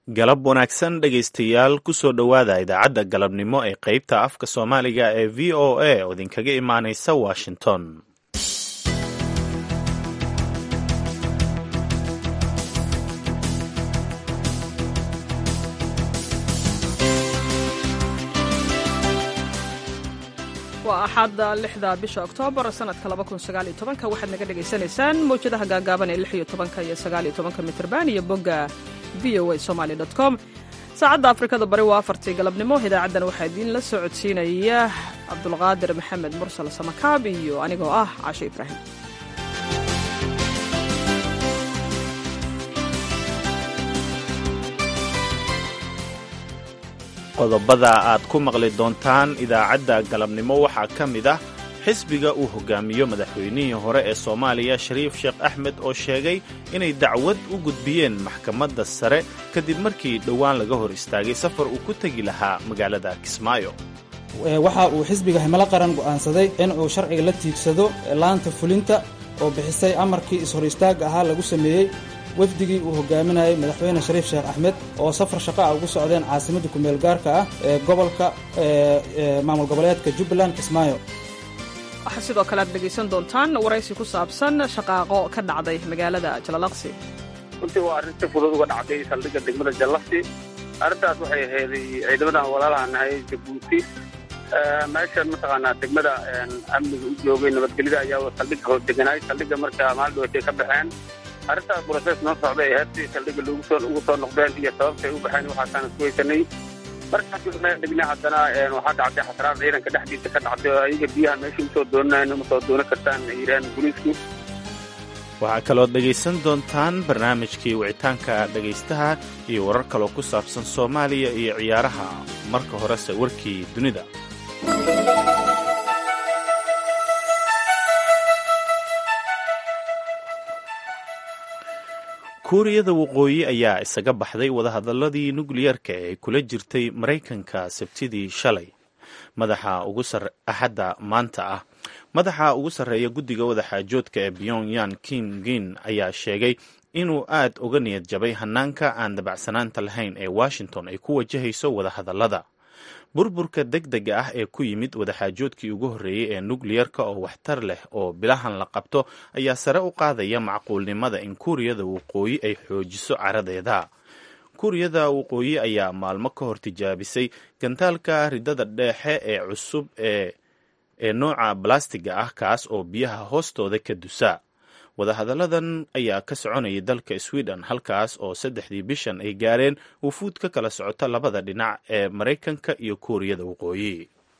galab wanaagsan dhegaystayaal kusoo dhowaada idaacadda galabnimo ee qaybta afka soomaaliga ee v o a oo idinkaga imaanaysa washington waa axadda lixda bisha oktoobar sanadka labakunsagaalyotobanka waxaad naga dhagaysanaysaan mawjadaha gaagaaban ee lix iyo tobanka iyo sagaal iyo tobanka mitrban iyo bogga v o a somaly dot com saacadda afrikada bari waa afartii galabnimo idaacaddan waxaa idiin la socodsiinaya cabdulqaadir maxamed mursal samakaab iyo anigoo ah cashe ibraahim qodobada aad ku maqli doontaan idaacadda galabnimo waxaa ka mid ah xisbiga uu hogaamiyo madaxweynihii hore ee soomaaliya shariif sheekh axmed oo sheegay inay dacwad u gudbiyeen maxkamadda sare kadib markii dhowaan laga hor istaagay safar uu ku tegi lahaa magaalada kismaayo waxa uu xisbiga himilo qaran go'aansaday in uu sharciga la tiigsado laanta fulinta oo bixisay amarkii is-hor istaagga ahaa lagu sameeyey wafdigii uu hogaaminayay madaxweyne shariif sheekh axmed oo safar shaqa ah ugu socdeen caasimadda kumeel gaarka ah ee gobolka maamul goboleedka jubbaland kismaayo waxaa sidoo kale aad dhegaysan doontaan waraysi ku saabsan shaqaaqo ka dhacday magaalada jalalaqsi runtii waa arrin si fudud uga dhacday saldhigga degmada jallaqsi arrintaas waxay ahayd ciidamadan walaalaha nahay jabuuti meeshan mataqaanaa degmada amniga u joogay nabadgelyada ayaa saldhigga hoos deganaay saldhigga marka maalin dhaweetay ka baxeen arrintaas brosees noo socday ay heertii saldhigga ugu soo noqdeen iyo sababtay u baxeen waxaasaan isku haysanay markaas meel dhignay haddana waxaa dhacday xasraar ciidanka dhexdiisa ka dhacday oo ayaga biyaha meesha usoo doonanayn uma soo doonan kartaan ay yidhaheen booliisku waxaa kalood dhegaysan doontaan barnaamijkii wicitaanka dhegaystaha iyo warar kaloo ku saabsan soomaaliya iyo ciyaaraha marka horese warkii dunida kuuriyada waqooyi ayaa isaga baxday wadahadaladii nukliyarka ee ay kula jirtay maraykanka sabtidii shalay madaxa ugu axadda maanta ah madaxa ugu sarreeya guddiga wadaxaajoodka ee pyongyang kim gin ayaa sheegay inuu aad uga niyad jabay hanaanka aan dabacsanaanta lahayn ee washington ay ku wajahayso wadahadallada burburka deg dega ah ee ku yimid wadaxaajoodkii ugu horreeyey ee nukliyarka oo waxtar leh oo bilahan la qabto ayaa sare u qaadaya macquulnimada in kuuriyada waqooyi ay xoojiso caradeeda kuuriyada waqooyi ayaa maalmo ka hor tijaabisay gantaalka ridada dheexe ee cusub ee ee nooca balastiga ah kaas oo biyaha hoostooda ka dusa wadahadalladan ayaa ka soconayay dalka sweden halkaas oo saddexdii bishan ay gaareen wufuud ka kala socota labada dhinac ee maraykanka iyo kuuriyada waqooyi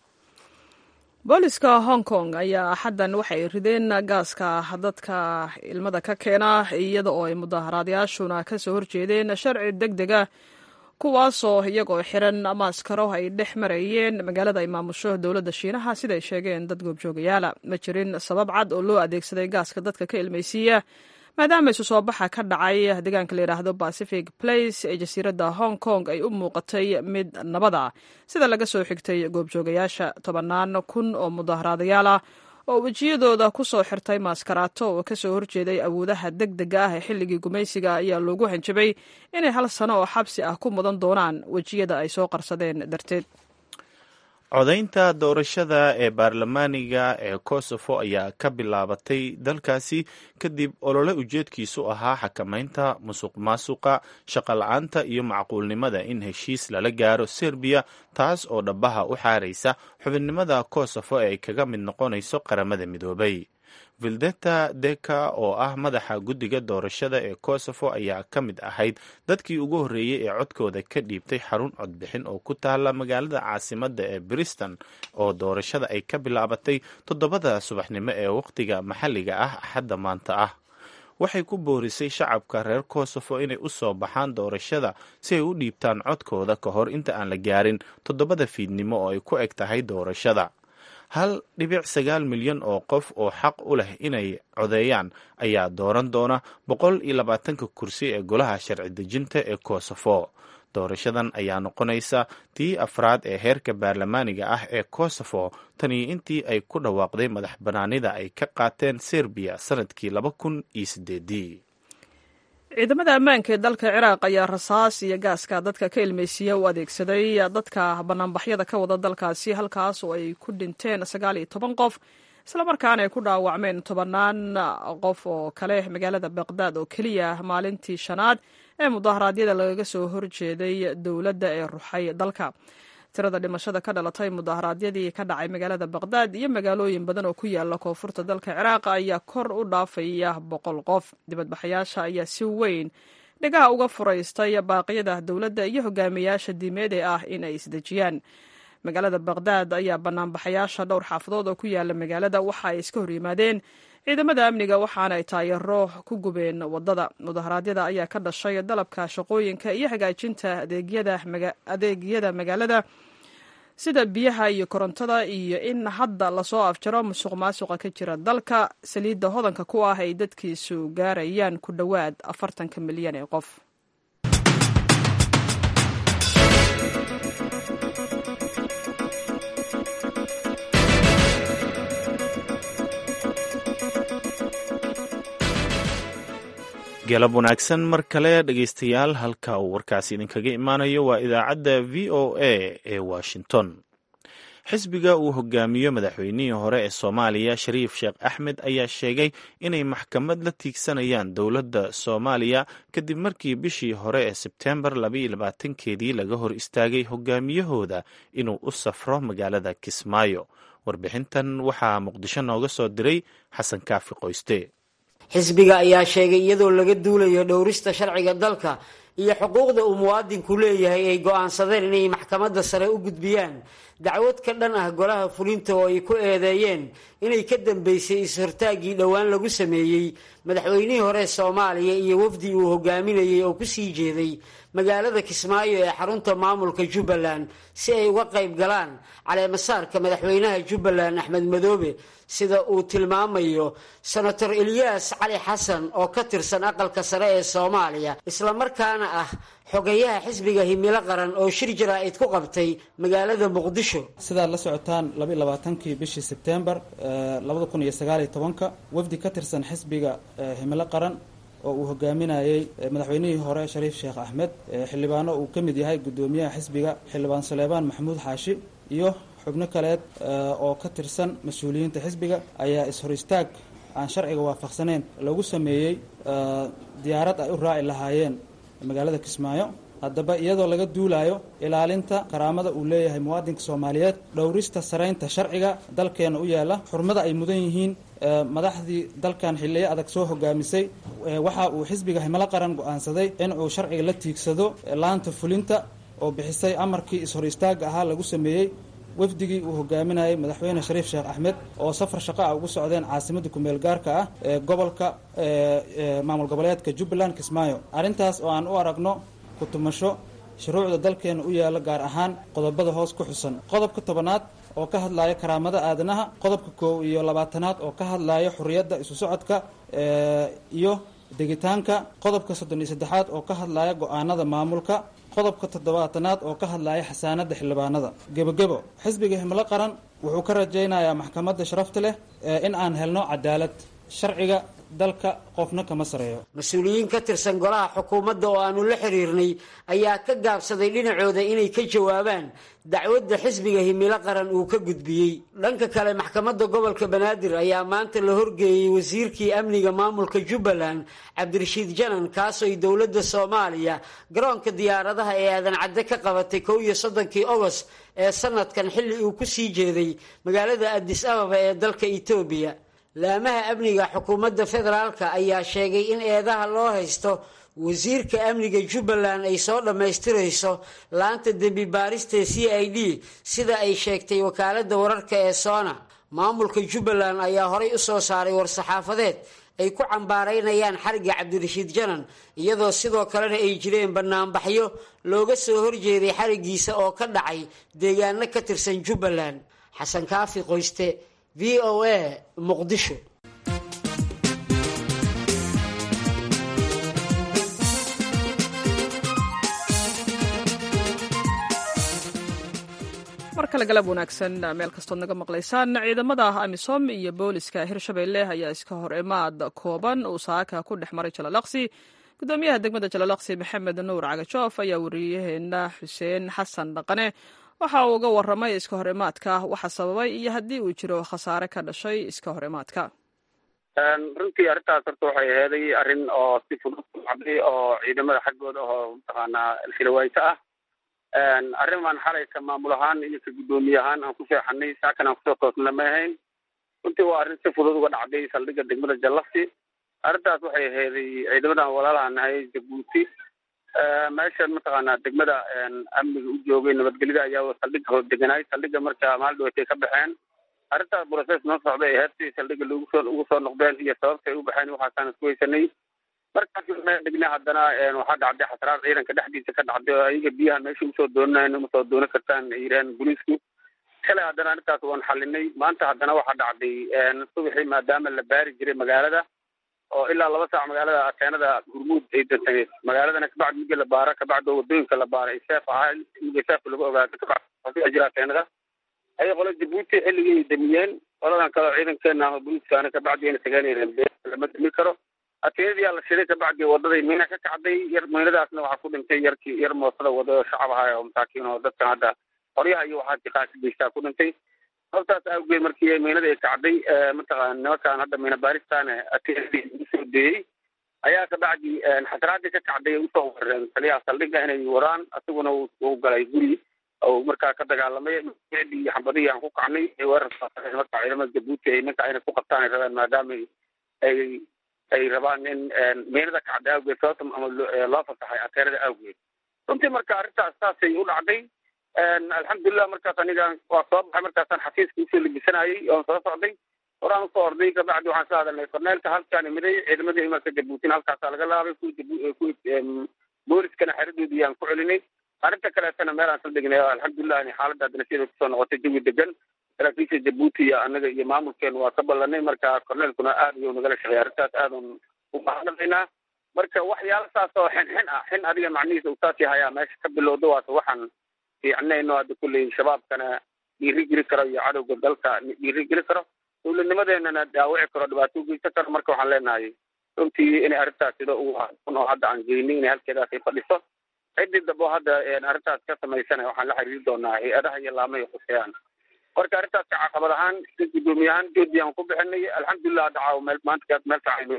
booliska hong kong ayaa axaddan waxay rideen gaaska dadka ilmada ka keena iyada oo ay mudaharaadayaashuna ka soo horjeedeen sharci deg dega kuwaasoo iyagoo xiran maaskaro ay dhex marayeen magaalada ay maamusho dowladda shiinaha siday sheegeen dad goobjoogayaala ma jirin sabab cad oo loo adeegsaday gaaska dadka ka ilmaysiiya maadaama isu soo baxa ka dhacay deegaanka la yidhaahdo pacific place ee jasiiradda hong kong ay u muuqatay mid nabada sida laga soo xigtay goobjoogayaasha tobannaan kun oo mudaharaadayaal ah oo wejiyadooda ku soo xirtay maaskaraato oo ka soo horjeeday awoodaha deg dega ah ee xilligii gumaysiga ayaa loogu hanjabay inay hal sano oo xabsi ah ku mudan doonaan wejiyada ay soo qarsadeen darteed codaynta doorashada ee baarlamaaniga ee kosovo ayaa ka bilaabatay dalkaasi kadib olole ujeedkiisu ahaa xakamaynta musuq maasuqa shaqo-la-aanta iyo macquulnimada in heshiis lala gaaro serbiya taas oo dhabaha u xaaraysa xubinnimada kosovo ee ay kaga mid noqonayso qaramada midoobay vildeta deka oo ah madaxa guddiga doorashada ee kosovo ayaa ka mid ahayd dadkii ugu horreeyey ee codkooda ka dhiibtay xarun codbixin oo ku taala magaalada caasimadda ee briston oo doorashada ay ka bilaabatay toddobada subaxnimo ee wakhtiga maxalliga ah axadda maanta ah waxay ku boorisay shacabka reer kosovo inay u soo baxaan doorashada si ay u dhiibtaan codkooda ka hor inta aan la gaarin toddobada fiidnimo oo ay ku eg tahay doorashada hal dhibic sagaal milyan oo qof oo xaq u leh inay codeeyaan ayaa dooran doona boqol iyo labaatanka kursi ee golaha sharci dejinta ee kosovo doorashadan ayaa noqonaysa tii afraad ee heerka baarlamaaniga ah ee kosovo tanii intii ay ku dhawaaqday madax bannaanida ay ka qaateen serbiya sanadkii laba kun iyo sideedii ciidamada ammaanka ee dalka ciraaq ayaa rasaas iyo gaaska dadka ka ilmeysiiya u adeegsaday dadka banaanbaxyada ka wada dalkaasi halkaas oo ay ku dhinteen sagaal iyo toban qof islamarkaana ay ku dhaawacmeen tobannaan qof oo kale magaalada baqdaad oo keliya maalintii shanaad ee mudaharaadyada lagaga soo horjeeday dowladda ee ruxay dalka tirada dhimashada ka dhalatay mudaharaadyadii ka dhacay magaalada baqdaad iyo magaalooyin badan oo ku yaala koonfurta dalka ciraaq ayaa kor u dhaafaya boqol qof dibadbaxayaasha ayaa si weyn dhigaha uga furaystay baaqyada dowladda iyo hogaamiyayaasha diimeed ee ah in ay isdejiyaan magaalada baqdaad ayaa banaanbaxayaasha dhowr xaafadood oo ku yaala magaalada waxa ay iska horyimaadeen ciidamada amniga waxaana ay taayaro ku gubeen wadada mudaharaadyada ayaa ka dhashay dalabka shaqooyinka iyo hagaajinta adeegyada magaalada sida biyaha iyo korontada iyo in hadda lasoo afjaro musuq maasuqa ka jira dalka saliidda hodanka ku ah ay dadkiisu gaarayaan ku dhowaad afartanka milyan ee qof galab wanaagsan mar kale dhegaystayaal halka uu warkaasi idinkaga imaanayo waa idaacadda v o a ee washington xisbiga uu hogaamiyo madaxweynihii hore ee soomaaliya shariif sheekh axmed ayaa sheegay inay maxkamad la tiigsanayaan dowladda soomaaliya kadib markii bishii hore ee sebtembar labaatankeedii laga hor istaagay hogaamiyahooda inuu u safro magaalada kismaayo warbixintan waxaa muqdisho nooga soo diray xasan kaafi qoyste xisbiga ayaa sheegay iyadoo laga duulayo dhowrista sharciga dalka iyo xuquuqda uu muwaadinku leeyahay ay go'aansadeen inay maxkamadda sare u gudbiyaan dacwad ka dhan ah golaha fulinta oo ay ku eedeeyeen inay ka dambeysay is-hortaaggii dhowaan lagu sameeyey madaxweynihii hore soomaaliya iyo wafdi uu hogaaminayay oo kusii jeeday magaalada kismaayo ee xarunta maamulka jubbaland si ay uga qayb galaan caleemasaarka madaxweynaha jubbaland axmed madoobe sida uu tilmaamayo senator eliyas cali xasan oo ka tirsan aqalka sare ee soomaaliya islamarkaana ah xogayaha xisbiga himilo qaran oo shir jaraa'id ku qabtay magaalada muqdisho sidaad la socotaan labaiylabaatankii bishii sebtembar labada kun iyo sagaaliyo tobanka wafdi ka tirsan xisbiga himilo qaran oo uu hogaaminayey madaxweynihii hore shariif sheekh axmed xildhibaano uu ka mid yahay guddoomiyaha xisbiga xildhibaan saleebaan maxamuud xaashi iyo xubno kaleed oo ka tirsan mas-uuliyiinta xisbiga ayaa is-hor istaag aan sharciga waafaqsaneyn lagu sameeyey diyaarad ay u raaci lahaayeen magaalada kismaayo haddaba iyadoo laga duulayo ilaalinta karaamada uu leeyahay muwaadinka soomaaliyeed dhowrista saraynta sharciga dalkeena u yaala xurmada ay mudan yihiin madaxdii dalkan xiliyo adag soo hogaamisay waxa uu xisbiga himilo qaran go-aansaday in uu sharciga la tiigsado laanta fulinta oo bixisay amarkii is-hor istaaga ahaa lagu sameeyey wafdigii uu hogaaminayay madaxweyne shariif sheekh axmed oo safar shaqo ah ugu socdeen caasimadda kumeel gaarka ah ee gobolka maamul goboleedka jubbaland kismaayo arrintaas oo aan u aragno kutumasho shuruucda dalkeena u yaala gaar ahaan qodobada hoos ku xusan qodobka tobanaad oo ka hadlaya karaamada aadanaha qodobka koow iyo labaatanaad oo ka hadlaya xuriyadda isu socodka iyo degitaanka qodobka soddon iyo saddexaad oo ka hadlaya go-aanada maamulka qodobka toddobaatanaad oo ka hadlaya xasaanada xildhibaanada gebogebo xisbiga himilo qaran wuxuu ka rajaynayaa maxkamadda sharafta leh in aan helno cadaalad sharciga dalka qofna kama sareeyo mas-uuliyiin ka tirsan golaha xukuumadda oo aanu la xiriirnay ayaa ka gaabsaday dhinacooda inay ka jawaabaan dacwadda xisbiga himilo qaran uu ka gudbiyey dhanka kale maxkamadda gobolka banaadir ayaa maanta la horgeeyey wasiirkii amniga maamulka jubbaland cabdirashiid janan kaasooy dowladda soomaaliya garoonka diyaaradaha ee aadan cadde ka qabatay kow iyo soddonkii ogost ee sanadkan xilli uu ku sii jeeday magaalada adis ababa ee dalka etoobiya laamaha amniga xukuumadda federaalka ayaa sheegay in eedaha loo haysto wasiirka amniga jubbaland ay soo dhammaystirayso laanta dembi baarista c i d sida ay sheegtay wakaaladda wararka ee soona maamulka jubbaland ayaa horay u soo saaray war-saxaafadeed ay ku cambaaraynayaan xariga cabdirashiid janan iyadoo sidoo kalena ay jireen banaanbaxyo looga soo horjeeday xarigiisa oo ka dhacay deegaano ka tirsan jubbaland xasan kaafi qoyste v o a muqdisho mar kale galab wanaagsan meel kastood naga maqlaysaan ciidamada amisom iyo booliska hirshabelle ayaa iska hor imaad kooban uu saaka ku dhex maray jalalaqsi gudoomiyaha degmada jalalaqsi maxamed nuur cagajoof ayaa wariyaheena xuseen xasan dhaqane waxa uu uga waramay iska hor imaadka waxa sababay iyo haddii uu jiro khasaare ka dhashay iska hor imaadka runtii arrintaas horta waxay aheeday arrin oo si fudud u dhacday oo ciidamada xaggooda oo mataqaanaa shilawayso ah arrin baan xalayka maamul ahaan iyo ka guddoomiye ahaan aan ku seexanay saakan aan kusoo toosna ma ahayn runtii waa arrin si fudud uga dhacday saldhigga degmada jallafsi arrintaas waxay aheeday ciidamadan walaalaha nahay jabuuti meesha mataqaanaa degmada amniga u joogay nabadgelyada ayaa saldhigga hoos deganaay saldhigga marka maal dhaweetay ka baxeen arrintaas process noo socday ee heertii saldhigga lagu soo ugu soo noqdeen iyo sababta ay u baxeen waxaasaan isku haysanay markaas meel degnay haddana waxaa dhacday xasraad ciidanka dhexdiisa ka dhacday oo ayaga biyaha meesha usoo doonanayn uma soo doonan kartaan ay yidhaheen booliisku shalay haddana arrintaas waan xalinay maanta haddana waxaa dhacday subaxii maadaama la baari jiray magaalada oo ilaa laba saac magaalada ateenada hurmuud ay dantay magaaladana kabacdi migi la baara kabacdi wadooyinka la baara ay seef ahaa migi seefka lagu ogaato kabacdi jira ateenada ayay qola jabuuti xilligii ay damiyeen qoladan kaleo ciidankeena ama booliiskaana kabacdi ayna tagaanayeen lama dami karo ateenadii la shiday kabacdi wadaday miina ka kacday yar miinadaasna waxaa ku dhintay yarkii yar moosada wada oo shacab ahaa oo masaakiin oo dadkan hadda qoryaha iyo waxaa tiqaasi geystaa ku dhintay sababtaas awgeed markii miinada ay kacday mataqaana nimankaan hadda miina baaristaana ateenadii usoo deeyey ayaa kabacdi xasraadii ka kacday ay usoo warareen taliyaha saldhigga inay waraan isaguna uu galay guri oo markaa ka dagaalamay iyo xambadihii aan ku kacnay ay weerarka marka ciidamada jabuuti ay ninka inay ku qabtaan ay rabeen maadaama ay ay rabaan in miinada kacday awgeed sababta ama loo fasaxay ateenada awgeed runtii marka arrintaas saasay u dhacday alxamdulilah markaas aniga waa soo baxay markaasaan xafiiska usoo lebisanayay oon soo socday horaan usoo orday kabacdi waxaan soo hadalnay korneelka halkaan imiday ciidamadii imaanka jabuutina halkaasaa laga laabay kuwi kuwi booliskana xeradoodii aan ku celinay arrinta kaleetana meel aan soo degnay alxamdulilah xaaladda haddana sida kusoo noqotay jawi degan saraakiisha jabuuti iyo anaga iyo maamulkeenu waa ka ballanay marka korneelkuna aad iyo nagala shaqeey arrintaas aadan u mahadnaqaynaa marka waxyaala saas oo xin xin ah xin adiga macnihiisa uu saas yahay meesha ka bilowda waata waxaan fiicnayno hadda kulley shabaabkana dhiiri geli karo iyo cadowga dalka dhiiri geli karo dowladnimadeenana dhaawici karo dhibaato u geysan karo marka waxaan leenahay runtii inay arrintaas sida ugu haun oo hadda aan geynay inay halkeedaas ay fadhiso ciddii dambo hadda arrintaas ka samaysana waxaan la xiriiri doonaa hay-adaha iyo laamay khuseeyaan marka arrintaas ka caqabad ahaan si guddoomiye ahaan joodi aan ku bixinay alxamdulilah hadda caawa meel maanta meel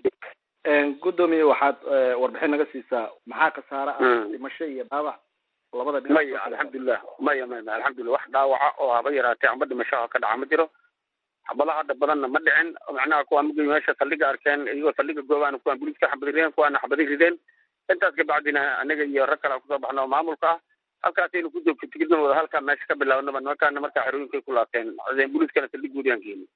fiican guddoomiye waxaad warbixin naga siisaa maxaa khasaare ah dhimasho iyo dhaawac labada dhinac maya alxamdulilah maya maya maya alxamdulilah wax dhaawaca oo haba yaraatee amba dhimashaha ka dhaca ma jiro xabadaha hadda badanna ma dhicin macnaha kuwaan magi meesha saldhiga arkeen iyagoo saldhiga goobaana kuwaan booliiska xabadi rideen kuwaana xabadi rideen intaas kabacdina anaga iyo rag kale aan kusoo baxno oo maamulka ah halkaasaynu ku joogto tigidna wada halkaa meesha ka bilaabnaba nimankaana markaa xerooyinkay ku laabteen booliiskana saldhigoodii aan geeni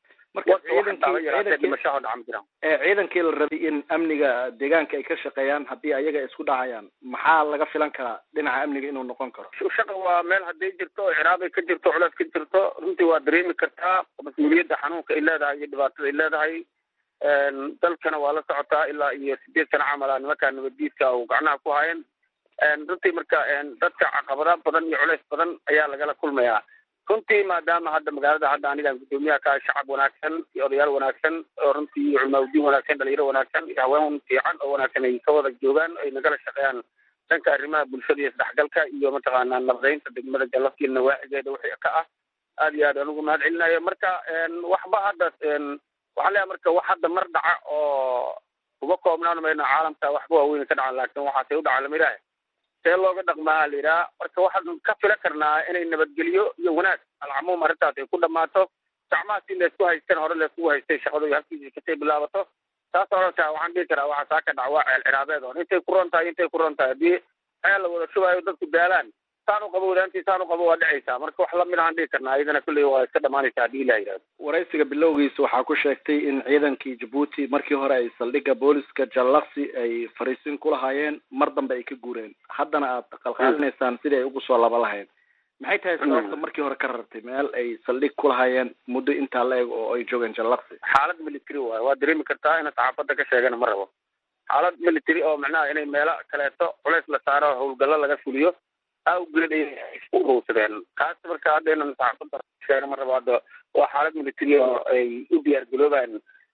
ciidankii la rabay in amniga deegaanka ay ka shaqeeyaan haddii ayaga isku dhacayaan maxaa laga filan karaa dhinaca amniga inuu noqon karo shaqa waa meel hadday jirto oo ciraabay ka jirto culeys ka jirto runtii waa dareemi kartaa mas-uuliyadda xanuunka ay leedahay iyo dhibaatada ay leedahay dalkana waa la socotaa ilaa iyo sideed sana camala nimankaa nabaddiidka uu gacnaha ku hayan runtii marka dadka caqabada badan iyo culeys badan ayaa lagala kulmayaa runtii maadaama hadda magaalada hadda anigaan guddoomiyaha ka shacab wanaagsan iyo odayaal wanaagsan oo runtii culmaaudiin wanaagsan dhalinyaro wanaagsan iyo haween fiican oo wanaagsan ay ka wada joogaan ay nagala shaqeeyaan dhanka arrimaha bulshada iyo isdhexgalka iyo mataqaanaa nabadaynta degmada jalafkii nawaaxigeeda wixii ka ah aad iyo aad aan ugu mahad celinayo marka waxba hadda waxaan leeyahay marka wax hadda mar dhaca oo uga koobnaan mayno caalamka waxba waaweyn ka dhacan laakiin waxaasay u dhaca lama ilaahay see looga dhaqmaa la yidhaha marka waxaan ka fila karnaa inay nabadgelyo iyo wanaag alcamuum arrintaas ay ku dhammaato gacmaha si laysku haysteen hore layskugu haystay shaqadu halkiisii kasay bilaabato taas orantaa waxaan dhihi karaa waxaa saa ka dhac waa ceel ciraabeed on intay ku ron tahay intay ku ron tahay haddii ceel la wada shubaayo dadku daalaan saan u qabo wadaantii saan u qabo waa dhacaysaa marka wax lamid ahaan dhihi karnaa iyadana kulley waa iska dhamaanaysaa haddii ilah yidhahdo waraysiga bilowgiisa waxaa ku sheegtay in ciidankii jabuuti markii hore ay saldhigga booliska jallaqsi ay fariisin ku lahaayeen mar dambe ay ka guureen haddana aad qalqaalinaysaan sidii ay ugu soo laba lahayn maxay tahay sababta markii hore ka rartay meel ay saldhig ku lahaayeen muddo intaa la eg oo ay joogeen jallaqsi xaalad military waayo waa dareemi kartaa ina saxaafadda ka sheegana ma rabo xaalad military oo macnaha inay meelo kaleeto culays la saaro howlgallo laga fuliyo awgeed ay isku urowsadeen kaas marka hadda inan saxaafadda sheega ma rabo hadda waa xaalad military oo ay u diyaar garoobaan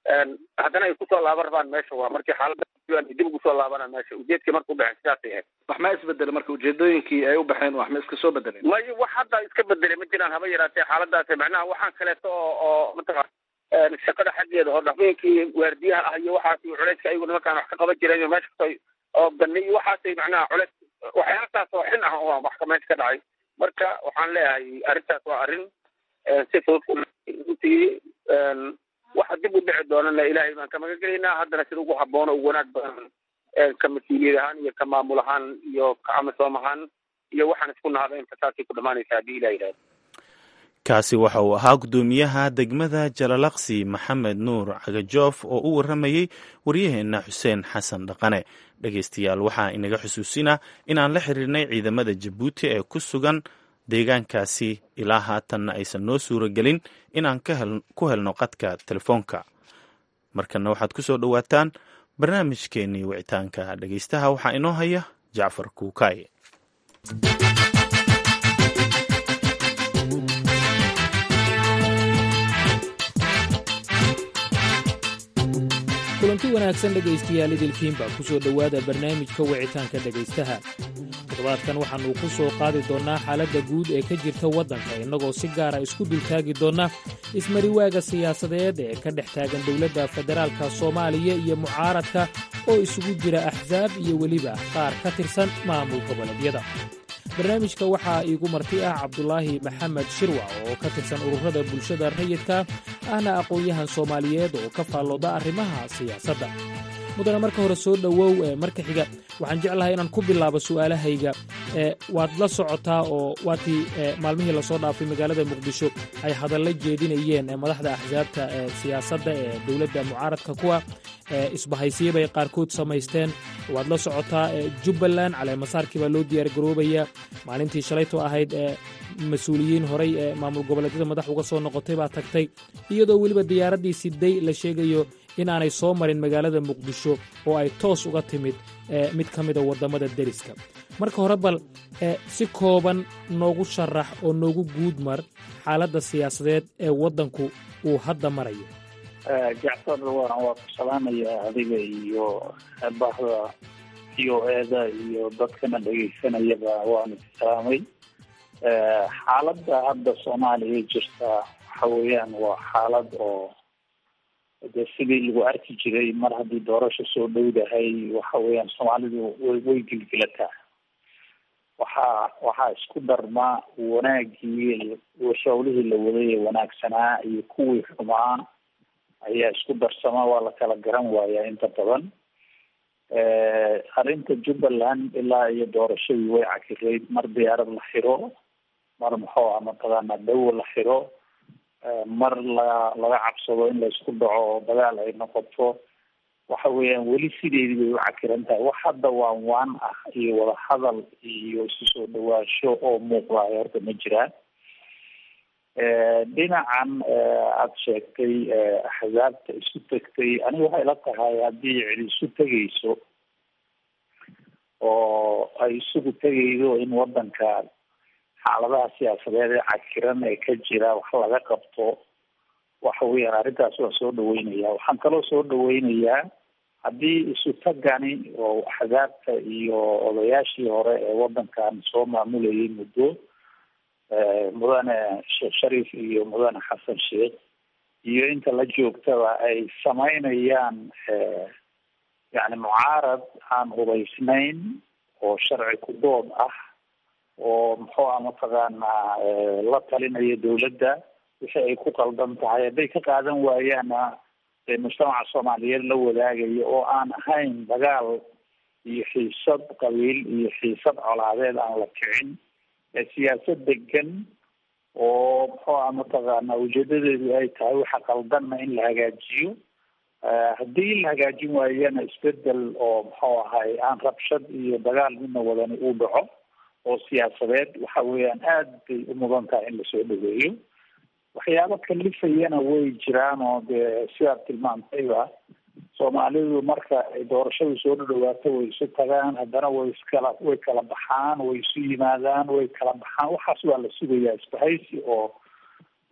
haddana ay kusoo laaban rabaan meesha waa markii xaaladda dib ugu soo laabanaan meesha ujeedkii marka u baxeen sidaasay ahayd wax ma isbedelay marka ujeedooyinkii ay u baxeen wax ma iska soo bedeleen may wax hadda iska bedelay ma jiraan haba yaraatee xaaladaas macnaha waxaan kaleeto oo oo mataqaan shaqada xaggeeda oo dhaqmooyinkii waardiyaha ah iyo waxaas iyo culayska ayagu nimankaan wax ka qaban jireen iyo meesha kastoo oo ganni iyo waxaasay macnaha culays waxyaalasaas oo xin ah oo wax ka meesha ka dhacay marka waxaan leeyahay arrintaas waa arrin si fudud runtii waxa dib u dhici doonana ilaahay baan ka magan gelaynaa haddana sida ugu habboon oo ugu wanaag badan ka mas-uuliyad ahaan iyo ka maamul ahaan iyo ka amisoom ahaan iyo waxaan isku nahada inta saasay ku dhamaanaysa haddii ilah yidhahdo kaasi waxa uu ahaa guddoomiyaha degmada jalalaqsi maxamed nuur cagajoof oo u warramayey waryaheenna xuseen xasan dhaqane dhegeystayaal waxaa inaga xusuusinaa inaan la xiriirnay ciidamada jabuuti ee ku sugan deegaankaasi ilaa haatanna aysan noo suura gelin inaan ku helno qadka telefoonka markana waxaad ku soo dhowaataan barnaamijkeennii wicitaanka dhegeystaha waxaa inoo haya jacfar kuukaaye kulanti wanaagsan dhegaystayaal idilkiinba ku soo dhowaada barnaamijka wicitaanka dhegaystaha toddobaadkan waxaannu ku soo qaadi doonnaa xaaladda guud ee ka jirta waddanka innagoo si gaara isku dultaagi doonna ismariwaaga siyaasadeed ee ka dhex taagan dowladda federaalka soomaaliya iyo mucaaradka oo isugu jira axsaab iyo weliba qaar ka tirsan maamul goboleedyada barnaamijka waxaa iigu marti ah cabdulaahi maxamed shirwac oo ka tirsan ururada bulshada rayidka ahna aqoon-yahan soomaaliyeed oo ka faallooda arrimaha siyaasadda mudana marka hore soo dhowow marka xiga waxaan jeclahay inaan ku bilaabo su'aalahayga waad la socotaa oo waatii maalmihii lasoo dhaafay magaalada muqdisho ay hadalla jeedinayeen madaxda axsaabta siyaasadda ee dowladda mucaaradka kuwa isbahaysiye bay qaarkood samaysteen waad la socotaa jubbaland caleemasaarkii baa loo diyaargaroobaya maalintii shalayto ahayd mas-uuliyiin horay ee maamul goboleedyada madax uga soo noqotay baa tagtay iyadoo weliba diyaaraddii siday la sheegayo in aanay soo marin magaalada muqdisho oo ay toos uga timid mid ka mida waddamada deriska marka hore bal si kooban noogu sharax oo noogu guudmar xaaladda siyaasadeed ee waddanku uu hadda marayo jacfar waa waa ku salaamaya adiga iyo bahda v o eda iyo dadkana dhegaysanayaba waanu salaamay xaaladda hadda soomaaliya jirta waxa weeyaan waa xaalad oo de sidii lagu arki jiray mar haddii doorasho soo dhowdahay waxa weeyaan soomaalidu way way gilgilataa waxaa waxaa isku darma wanaagii hawlihii la waday ee wanaagsanaa iyo kuwii xumaa ayaa isku darsama waa la kala garan waayaa inta badan arrinta jubbaland ilaa iyo doorashadii way cakirayd mar diyaarad la xiro mar muxuu ah mataqaana dawo la xiro mar la laga cabsado in laysku dhaco oo dagaal ay noqoto waxa weeyaan weli sideedii bay u cakiran tahay wax hadda waan waan ah iyo wada hadal iyo isu soo dhawaansho oo muuqdaay horta ma jiraan dhinacan aada sheegtay axsaabta isu tegtay aniga waxay la tahay haddii cid isu tegayso oo ay isugu tegaydo in wadanka xaaladaha siyaasadeed ee cakiran ee ka jira wax laga qabto waxa weeyaan arrintaas waa soo dhaweynaya waxaan kaloo soo dhaweynayaa haddii isu tagani oo axsaabta iyo odayaashii hore ee wadankan soo maamulayay muddo mudane sheekh shariif iyo mudane xasan sheekh iyo inta la joogtaba ay samaynayaan yani mucaarad aan hubaysnayn oo sharci ku dood ah oo muxuu ah mataqaanaa la talinaya dawladda wixii ay ku qaldan tahay hadday ka qaadan waayaana dee mujtamaca soomaaliyeed la wadaagaya oo aan ahayn dagaal iyo xiisad qabiil iyo xiisad colaadeed aan la kicin ee siyaasad degan oo muxuu ah mataqaana ujeedadeedu ay tahay waxa qaldanna in la hagaajiyo haddii la hagaajin waayana isbedel oo muxuu ahay aan rabshad iyo dagaal midna wadani uu dhaco oo siyaasadeed waxa weeyaan aada bay u mudan tahay in lasoo dhaweeyo waxyaabo kalifayana way jiraan oo dee sidaad tilmaantayba soomaalidu marka ay doorashadu soo dhadhawaato way isu tagaan haddana way iskala way kala baxaan way isu yimaadaan way kala baxaan waxaas waa la sugayaa isbahaysi oo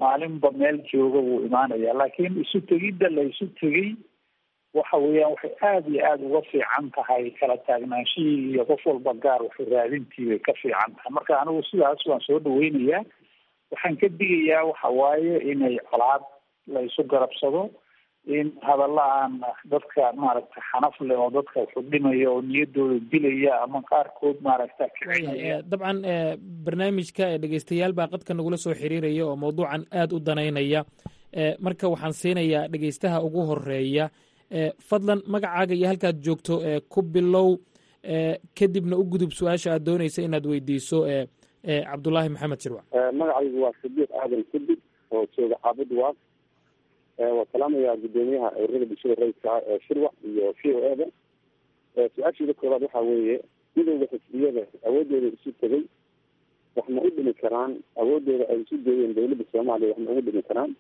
maalinba meel jooga wuu imaanaya laakiin isu tegidda la isu tegey waxa weeyaan waxay aada iyo aada uga fiican tahay kala taagnaanshihii iyo qof walba gaar waxu raadintii bay ka fiican tahay marka anigu sidaas waan soo dhaweynayaa waxaan ka digayaa waxa waaye inay colaad la isu garabsado in hadalla aan dadka maaragtay xanaf leh oo dadka waxu dhimaya oo niyadooda dilaya ama qaarkood maaragta kicinaya dabcan barnaamijka dhegeystayaal baa qadka nagula soo xiriiraya oo mawduucan aada u danaynaya marka waxaan siinayaa dhegeystaha ugu horeeya fadlan magacaaga iyo halkaad joogto ku bilow kadibna u gudub su-aasha aad doonaysa inaad weydiiso cabdulaahi maxamed shirwac magacaygu waa sadiiq aadan kudib oo jooga xaabad waas waa salaamayaa guddoomiyaha ururada bulshada rayidka ah ee shirwac iyo v o eda su-aashiida koobaad waxaa weeye midowda xisbiyada awoodooda isu tegay wax ma u dhimi karaan awoodooda ay isu geeyeen dawladda soomaaliya wax ma ugu dhimi karaan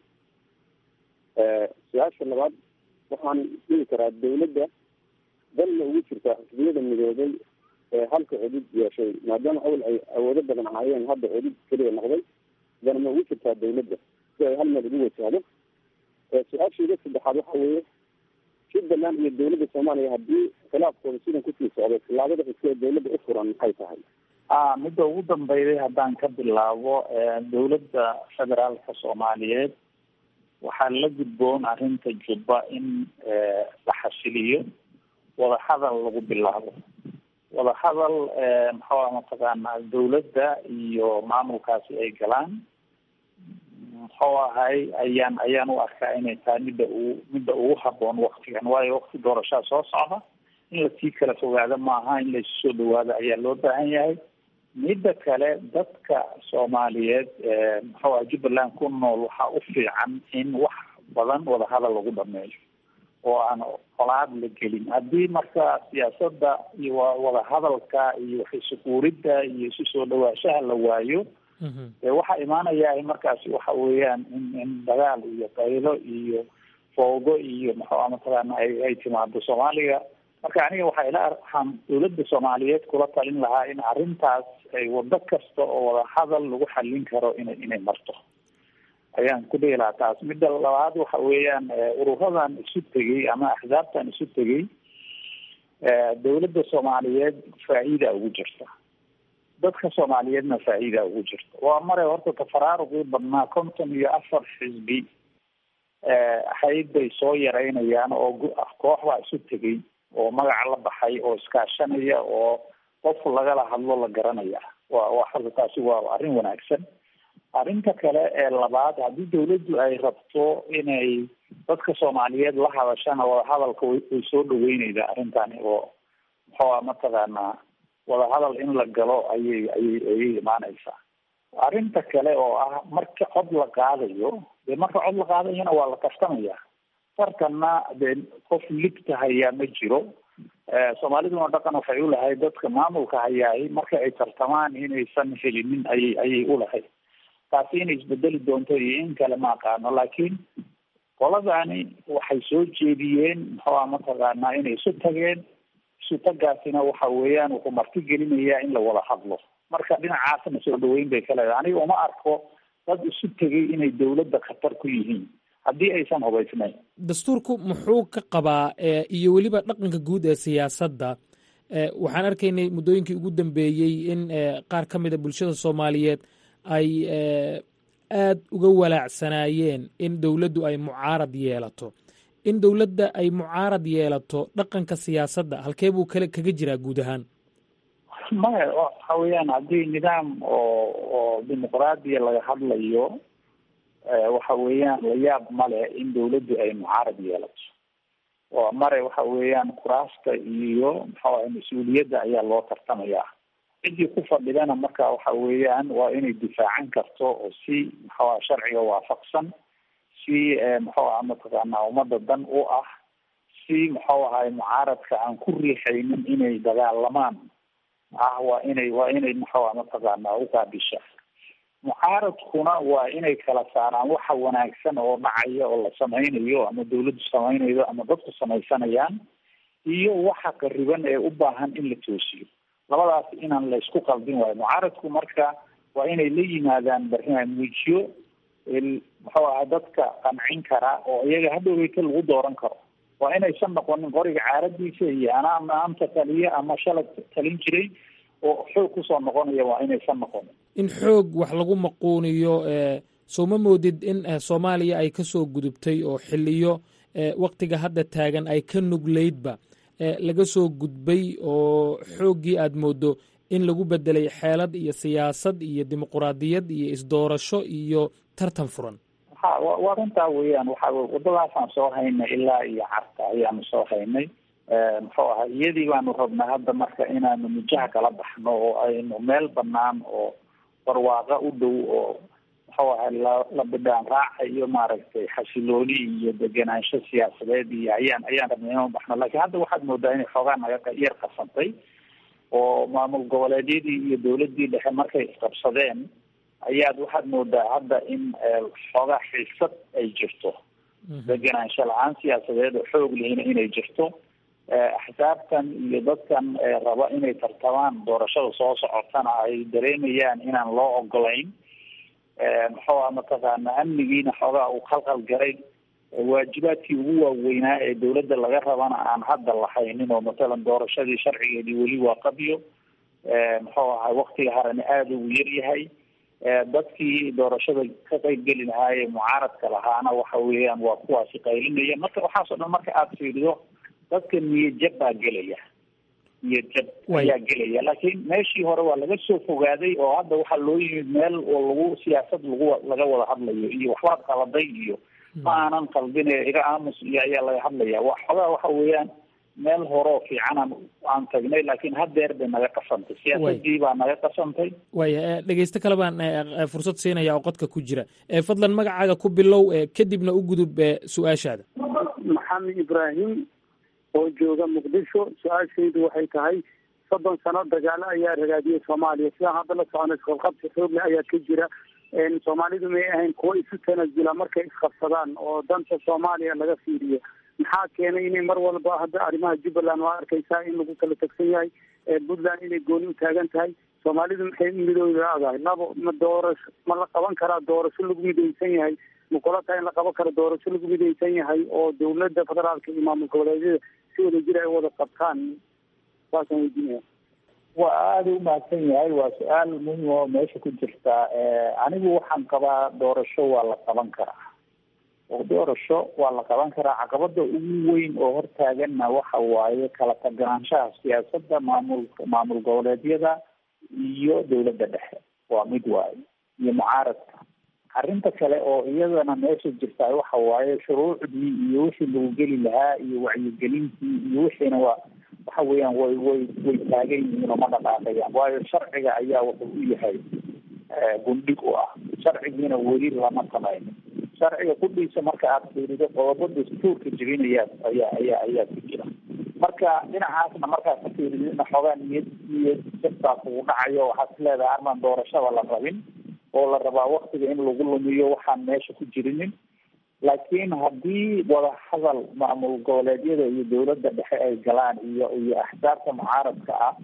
su-aasha labaad waxaan dhihi karaa dawladda dalna ugu jirtaa xisbiyada midoobay ee halka cudud yeeshay maadaama awal ay awoodo badan ahaayeen hadda cudud keliya noqday dana ma ugu jirtaa dawladda si ay hal meel ugu wajahdo su-aasheeda saddexaad waxa weeye jubbaland iyo dawladda soomaaliya haddii khilaafkooda sidan kusii socday tilaabada xigta ee dawladda u furan maxay tahay a midda ugu dambeyday haddaan ka bilaabo dawladda federaalka soomaaliyeed waxaa la gudboon arrinta jubba in la xasiliyo wadahadal lagu bilaabo wadahadal maxaa mataqaanaa dawladda iyo maamulkaasi ay galaan muxuu ahay ayaan ayaan u arkaa inay tahay midda ugu midda ugu haboon waktigan waayo wakti doorashaa soo socda in lasii kala fogaado maaha in laisu soo dhawaado ayaa loo baahan yahay midda kale dadka soomaaliyeed muxuu aha jubbaland ku nool waxaa u fiican in wax badan wadahadal lagu dhameeyo oo aan colaad la gelin haddii marka siyaasadda iyo wadahadalka iyo waxisukuuridda iyo isu soo dhawaashaha la waayo waxaa imaanaya markaasi waxa weeyaan in in dagaal iyo qaylo iyo foogo iyo maxua mataqaana ay ay timaado soomaaliga marka aniga waxaa ila waxaan dawladda soomaaliyeed kula talin lahaa in arrintaas ay wado kasta oo wadahadal lagu xallin karo inay inay marto ayaan ku dhihi lahaa taas midda labaad waxa weeyaan ururadan isu tegey ama axsaabtan isu tegey dawladda soomaaliyeed faa'iida ugu jirta dadka soomaaliyeedna faa'iida ugu jirta waa mare horta tafaraaruqii badnaa konton iyo afar xisbi ahayd bay soo yaraynayaan oo koox baa isu tegey oo magaca la baxay oo iskaashanaya oo qof lagala hadlo la garanaya wa wa horta taasi waa arrin wanaagsan arrinta kale ee labaad haddii dawladdu ay rabto inay dadka soomaaliyeed la hadashana wadahadalka way way soo dhaweyneydaa arrintani oo muxuua mataqaanaa wadahadal in la galo ayay ayay ayay imaaneysaa arrinta kale oo ah marka cod la qaadayo dee marka cod la qaadayana waa la tartamaya tartanna dee qof ligta hayaa ma jiro soomaaliduna dhaqan waxay ulahayd dadka maamulka hayaay marka ay tartamaan inaysan helinin ayay ayay ulahayd taasi inay isbedeli doonto iyo in kale ma aqaano laakiin qoladani waxay soo jeediyeen muxuua mataqaanaa inay isu tageen isu tagaasina waxa weeyaan wuxuu marti gelinayaa in la wada hadlo marka dhinacaasna soo dhaweyn bay ka leedahay aniga uma arko dad isu tegay inay dawladda khatar ku yihiin haddii aysan hubaysnayn dastuurku muxuu ka qabaa iyo weliba dhaqanka guud ee siyaasadda waxaan arkaynay muddooyinkii ugu dambeeyey in qaar ka mida bulshada soomaaliyeed ay aad uga walaacsanaayeen in dowladdu ay mucaarad yeelato in dowladda ay mucaarad yeelato dhaqanka siyaasadda halkee buu kale kaga jiraa guud ahaan maya waxa weeyaan haddii nidaam oo oo dimuqraadiya laga hadlayo waxa weeyaan layaab male in dawladdu ay mucaarad yeelato oo mare waxa weeyaan kuraasta iyo maxaa mas-uuliyadda ayaa loo tartamayaa ciddii ku fadhidana marka waxa weeyaan waa inay difaacan karto oo si maxaa sharciga waafaqsan si maxuuaha mataqaanaa ummadda dan u ah si muxuu ahay mucaaradka aan ku riixaynin inay dagaalamaan ah waa inay waa inay maxuuha mataqaanaa uqaabisha mucaaradkuna waa inay kala saaraan waxa wanaagsan oo dhacaya oo la samaynayo ama dawladdu samaynayo ama dadku samaysanayaan iyo waxa qariban ee u baahan in la toosiyo labadaas inaan la isku qaldin waayo mucaaradku marka waa inay la yimaadaan barnaamijyo muxuu ahaa dadka qancin kara oo iyaga hadhoweyta lagu dooran karo waa inaysan noqonin qoriga caaradiisa iyo anaa maanta taliya ama shalay talin jiray oo xoog kusoo noqonaya waa inaysan noqonin in xoog wax lagu maquuniyo soo ma moodid in soomaaliya ay ka soo gudubtay oo xiliyo waktiga hadda taagan ay ka nugleydba laga soo gudbay oo xooggii aad moodo in lagu bedelay xeelad iyo siyaasad iyo dimuquraadiyad iyo isdoorasho iyo tartan furan ha waa runtaa weeyaan waxa wadadaasaan soo haynay ilaa iyo carta ayaanu soo haynay muxuu ahaa iyadii baanu rabnaa hadda marka inaanu mijaha kala baxno oo aynu meel banaan oo barwaaqa u dhow oo muxuu ahaa la la bidhaan raaca iyo maaragtay xasilooni iyo degenaansho siyaasadeed iyo ayaan ayaan rabnay inaan baxno laakiin hadda waxaad moodaa inay xoogaa naga yar qasantay oo maamul goboleedyadii iyo dawladdii dhexe markay isqabsadeen ayaad waxaad moodaa hadda in xoogaa xiisad ay jirto degenaansho la-aan siyaasadeed oo xoog lihina inay jirto axsaabtan iyo dadkan raba inay tartamaan doorashada soo socotana ay dareemayaan inaan loo ogolayn muxuu aha mataqaana amnigiina xoogaa uu khalkhal garay waajibaadkii ugu waaweynaa ee dawladda laga rabana aan hadda lahaynin oo matalan doorashadii sharcigeedii weli waa qabyo muxuu ahay waktiga harana aada ugu yaryahay dadkii doorashada ka qeybgeli lahaayee mucaaradka lahaana waxa weeyaan waa kuwaasi qaylinaya marka waxaasoo dhan marka aada fiirido dadka niyad jab baa gelaya niyad jab ayaa gelaya laakiin meeshii hore waa laga soo fogaaday oo hadda waxaa loo yimid meel oo lagu siyaasad lagu laga wada hadlayo iyo waxbaad qaladay iyo ma aanan qalbine iga aamus iyo ayaa laga hadlaya wa xogaa waxa weeyaan meel horeo fiicanaan aan tagnay laakiin haddeer bay naga qasantay siyaasadii baa naga qasantay waya dhegeysto kale baan fursad siinaya oo qodka ku jira fadlan magacaaga ku bilow kadibna u gudub su-aashaada maxamed ibraahim oo jooga muqdisho su-aashaydu waxay tahay soddon sano dagaalo ayaa ragaadiyay soomaaliya sidaan hadda la socono isqabqabsi xoogle ayaa ka jira soomaalidu may ahayn kuwo isu tanasula markay isqabsadaan oo danta soomaaliya laga fiiriyo maxaa keenay inay mar walba hadda arrimaha jubbaland waa arkaysaa in lagu kala tagsan yahay puntland inay gooni u taagan tahay soomaalidu maxay midooda adahay labo ma doorasho ma la qaban karaa doorasho lagu midaysan yahay ma kula tahay in la qaban karo doorasho lagu midaysan yahay oo dawladda federaalka iyo maamul goboleedyada si wada jir ay wada qabtaan saasaan weydiinaya waa aada u mahadsan yahay waa su-aal muhim oo meesha ku jirta anigu waxaan qabaa doorasho waa la qaban karaa oo doorasho waa la qaban karaa caqabada ugu weyn oo hortaaganna waxa waaye kala taganaanshaha siyaasadda maamulka maamul goboleedyada iyo dawladda dhexe waa mid waaye iyo mucaaradka arrinta kale oo iyadana meesha jirta waxa waaye shuruucdii iyo wixii lagu geli lahaa iyo wacyigelintii iyo wixiina waa waxa weeyaan way way way taagan yihiin oo ma dhaqaaqayaan waayo sharciga ayaa wuxuu u yahay gundhig u ah sharcigiina weli lama samaynin sharciga kudhiisa marka aada fiirido qodobo dastuurka jebinayaa ayaa ayaa ayaa ku jira marka dhinacaasna markaad ka fiiridina xoogaa niyad niyad jabtaa kugu dhacayo waxaad is leedahay armaan doorashada la rabin oo la rabaa waktiga in lagu lumiyo waxaan meesha ku jirinin laakiin haddii wadahadal maamul goboleedyada iyo dawladda dhexe ay galaan iyo iyo axsaabta mucaaradka ah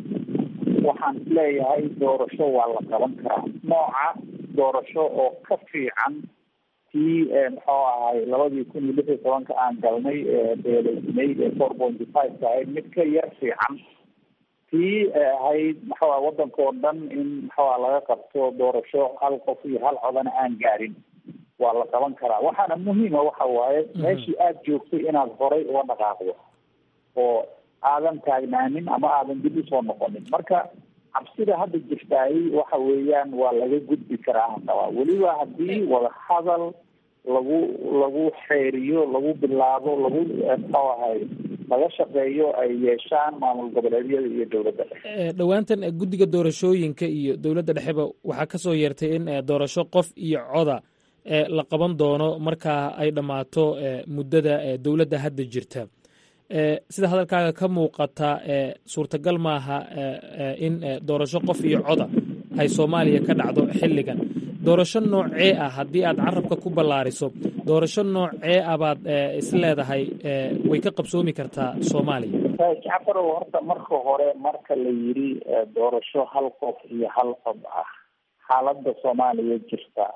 waxaan isleeyahay doorasho waa la qaban karaa nooca doorasho oo ka fiican tii muxuu ahay labadii kun iyo lix iyo tobanka aan galnay beeleysnayd ee four pointy five ka ahayd mid ka yar fiican tii ahayd muxuu ah waddanka oo dhan in muxuu ah laga qabto doorasho hal qof iyo hal codana aan gaarin waa la qaban karaa waxaana muhiima waxa waaye meeshii aada joogtay inaad horay uga dhaqaaqdo oo aadan taagnaanin ama aadan dib usoo noqonin marka cabsida hadda jirtaay waxa weeyaan waa laga gudbi karaa qabaa weliba haddii wadahadal lagu lagu xeeriyo lagu bilaabo lagu muxuu ahay laga shaqeeyo ay yeeshaan maamul goboleedyada iyo dowladda dhexe dhowaantan guddiga doorashooyinka iyo dowladda dhexeba waxaa ka soo yeertay in doorasho qof iyo coda la qaban doono markaa ay dhammaato muddada dowladda hadda jirta sida hadalkaaga ka muuqata suurtagal maaha in doorasho qof iyo coda ay soomaaliya ka dhacdo xilligan doorasho noocee ah haddii aad carabka ku ballaariso doorasho noocee ah baad is leedahay way ka qabsoomi kartaa soomaaliya jacfarow horta marka hore marka la yidhi doorasho hal qof iyo hal cod ah xaaladda soomaaliya jirta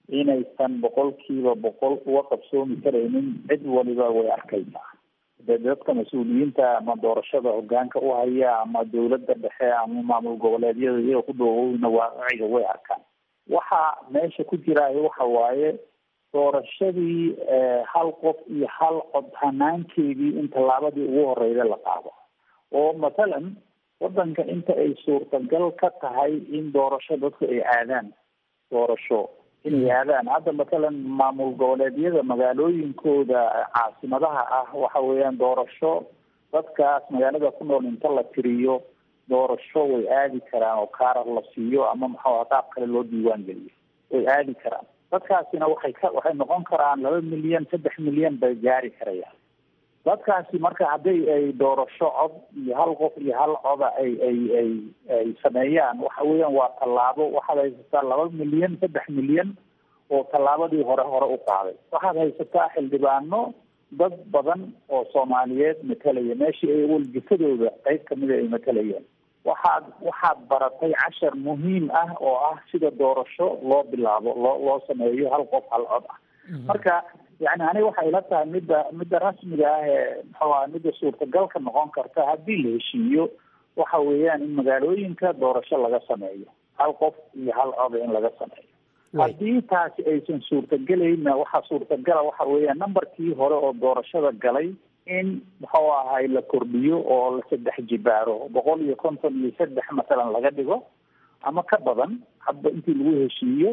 inaysan boqolkiiba boqol uga qabsoomi karaynin cid waliba way arkaysaa de dadka mas-uuliyiinta ama doorashada hogaanka u haya ama dawladda dhexe ama maamul goboleedyada iyaga ku dhoowowna waaciga way arkaan waxa meesha ku jiraayo waxa waaye doorashadii hal qof iyo hal cod hanaankeedii in tallaabadii ugu horeyda la qaado oo mathalan wadanka inta ay suurtagal ka tahay in doorasho dadku ay aadaan doorasho inay aadaan hadda mathalan maamul goboleedyada magaalooyinkooda caasimadaha ah waxa weeyaan doorasho dadkaas magaalada ku nool inta la tiriyo doorasho way aadi karaan oo kaarar la siiyo ama maxaa qaab kale loo diiwaan geliyo way aadi karaan dadkaasina waxay ka waxay noqon karaan laba milyan saddex milyan bay gaari karayaan dadkaasi marka hadday ay doorasho cod iyo hal qof iyo hal coda ay ay ay ay sameeyaan waxa weeyaan waa tallaabo waxaad haysataa laba milyan saddex milyan oo tallaabadii hore hore u qaaday waxaad haysataa xildhibaano dad badan oo soomaaliyeed matalaya meeshii ay walgifadooda qayb kamida ay matalayeen waxaad waxaad baratay cashar muhiim ah oo ah sida doorasho loo bilaabo loo loo sameeyo hal qof hal cod ah marka yani aniga waxay ila tahay midda midda rasmiga ah ee muxuu aha midda suurtagalka noqon karta haddii la heshiiyo waxa weeyaan in magaalooyinka doorasho laga sameeyo hal qof iyo hal coda in laga sameeyo haddii taasi aysan suurtagelayna waxaa suurtagala waxa weeyaan numberkii hore oo doorashada galay in muxuu ahay la kordhiyo oo la saddex jibaaro boqol iyo konton iyo saddex masalan laga dhigo ama ka badan hadba intii lagu heshiiyo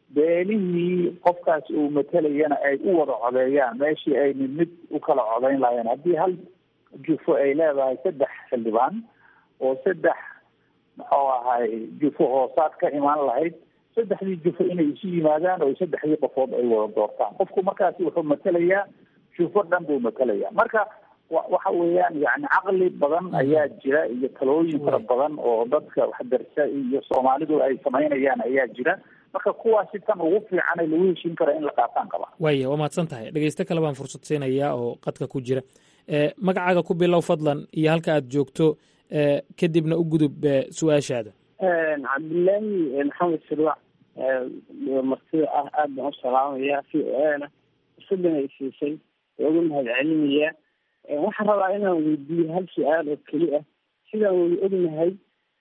beelihii qofkaas uu matalayana ay u wada codeeyaan meeshii ay mid mid u kala codeyn lahayen haddii hal jufo ay leedahay saddex xildhibaan oo saddex muxuu ahay jufo hoosaad ka imaan lahayd saddexdii jufo inay isu yimaadaan oo saddexdii qofood ay wada doortaan qofku markaasi wuxuu matalayaa jufo dhan buu matalayaa marka wa waxa weeyaan yani caqli badan ayaa jira iyo talooyin fara badan oo dadka waxdarsa iyo soomaalidu ay samaynayaan ayaa jira marka kuwaasi tan ugu fiicanay lagu heshiin kara in la qaataan qaba waaya waa mahadsan tahay dhegeysto kale baan fursad siinayaa oo qadka ku jira magacaaga ku bilow fadlan iyo halka aad joogto kadibna u gudub su-aashaada cabdillaahi maxamed sirwac martida ah aad baan u salaamaya v o a na fursadan ay siisay waa uga mahad celinaya waxaan rabaa inaan weydiiyo hal su-aal oo keli ah sidaan wada ognahay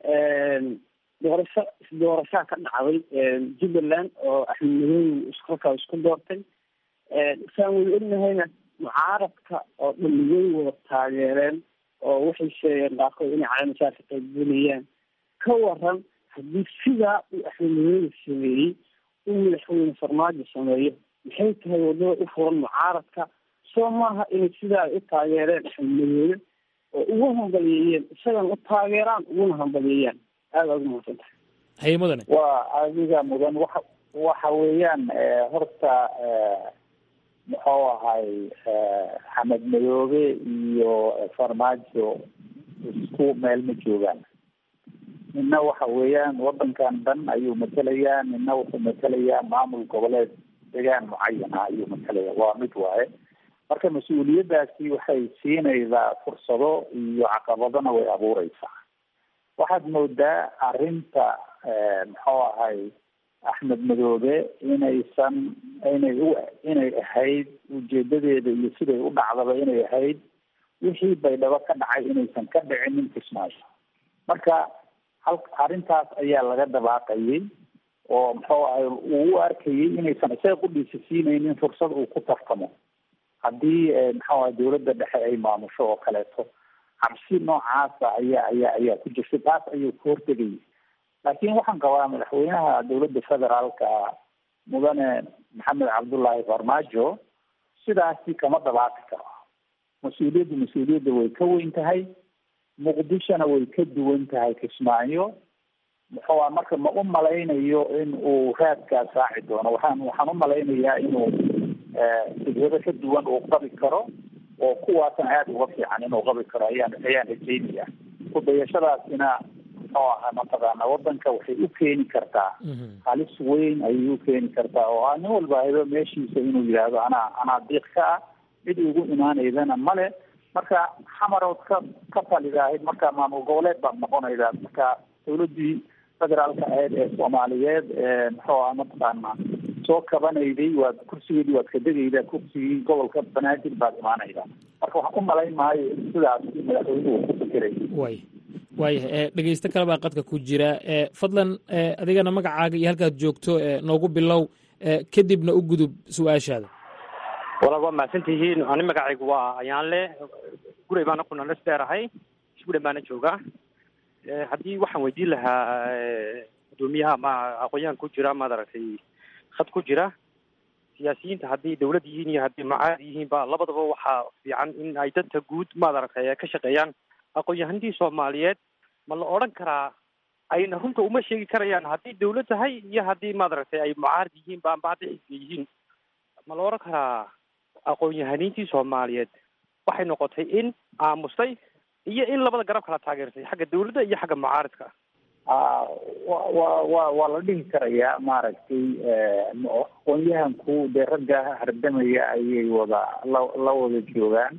doorasho isdoorashaa ka dhacday jubbaland oo axmed madoobe iskolkaa isku doortay saan wada ognahayna mucaaradka oo dhamiyey wada taageereen oo waxay sheegeen qaarkood inay calaamasaa ka qaybgelayaan ka waran haddii sidaa uu axmed madoobe sameeyey uu madaxweyne farmaajo sameeyo maxay tahay wadada u furan mucaaradka soo maaha inay sidaa ay u taageereen axmed madoobe oo ugu hambaliyeeyeen isagana u taageeraan uguna hambaliyeeyaan aada ugu mahadsan tahay haye mudane waa adiga mudan waxa waxa weeyaan horta muxuu ahay xamed madoobe iyo farmaajo isku meel ma joogaan nina waxa weeyaan wadankan dhan ayuu matelayaa nina wuxuu matelayaa maamul goboleed degaan mucayan ah ayuu matalaya waa mid waaye marka mas-uuliyaddaasi waxay siinaysaa fursado iyo caqabadona way abuureysaa waxaad moodaa arrinta muxuu ahay axmed madoobe inaysan inay u inay ahayd ujeedadeeda iyo siday u dhacdaba inay ahayd wixii baydhabo ka dhacay inaysan ka dhicinin kismaayo marka hal arrintaas ayaa laga dabaaqayay oo muxuu ahay uu u arkayay inaysan isaga qudhiisa siinaynin fursad uu ku tartamo haddii muxuu ahay dawladda dhexe ay maamusho oo kaleeto cabsi noocaasa ayaa ayaa ayaa ku jirta taas ayuu ka hortegayay laakiin waxaan qabaa madaxweynaha dawladda federaalka mudane maxamed cabdullaahi farmaajo sidaasi kama dabaaqi karo mas-uuliyaddu mas-uuliyadda way ka weyn tahay muqdishona way ka duwan tahay kismaayo muxuu a marka ma u malaynayo in uu raadkaas raaci doono waxaan waxaan u malaynayaa inuu fikrado ka duwan uu qabi karo oo kuwaasna aada uga fiican inuu qabi karo ayaan ayaan rajeynaya kudayashadaasina muxuu ahaa mataqaana wadanka waxay u keeni kartaa halis weyn ayay u keeni kartaa oo ah nin walba helo meeshiisa inuu yidhaahdo anaa anaa diiq ka ah cid ugu imaaneydana male marka xamarood ka ka talidaahid marka maamul goboleed baad noqonaydaa marka dawladii federaalka ahayd ee soomaaliyeed ee muxuu aha mataqaana soo kabanayday waad kursigeedii waad ka degaydaa kursigii gobolka banaadir baad imaanaydaa marka waxaan u malayn maayo in sidaas madaxweynuhu ku fikiray way waayahay dhegeysto kale baa qadka ku jira fadlan adigana magacaaga iyo halkaad joogto noogu bilow kadibna u gudub su-aashaada walaal waa mahadsan tihiin ani magacaygu waa ayaanle guray baana ku nalas dheerahay isgudan baana joogaa haddii waxaan weydiin lahaa gudoomiyaha ma aqoon-yahan ku jira maad aragtay khad ku jira siyaasiyiinta haddii dawlad yihiin iyo haddii macaad yihiin ba labadaba waxaa fiican in ay danta guud maad aragtay ka shaqeeyaan aqoon-yahanadii soomaaliyeed ma la odhan karaa ayna runta uma sheegi karayaan haddii dawlad tahay iyo haddii maad aragtay ay mucaarad yihiin ba amba hadda xisbiga yihiin ma la odhan karaa aqoon-yahaniintii soomaaliyeed waxay noqotay in aamustay iyo in labada garab kala taageersay xagga dawladda iyo xagga mucaaradka wa wa wa waa la dhihi karayaa maaragtay aqoon-yahanku dee ragga hardamaya ayay wada la la wada joogaan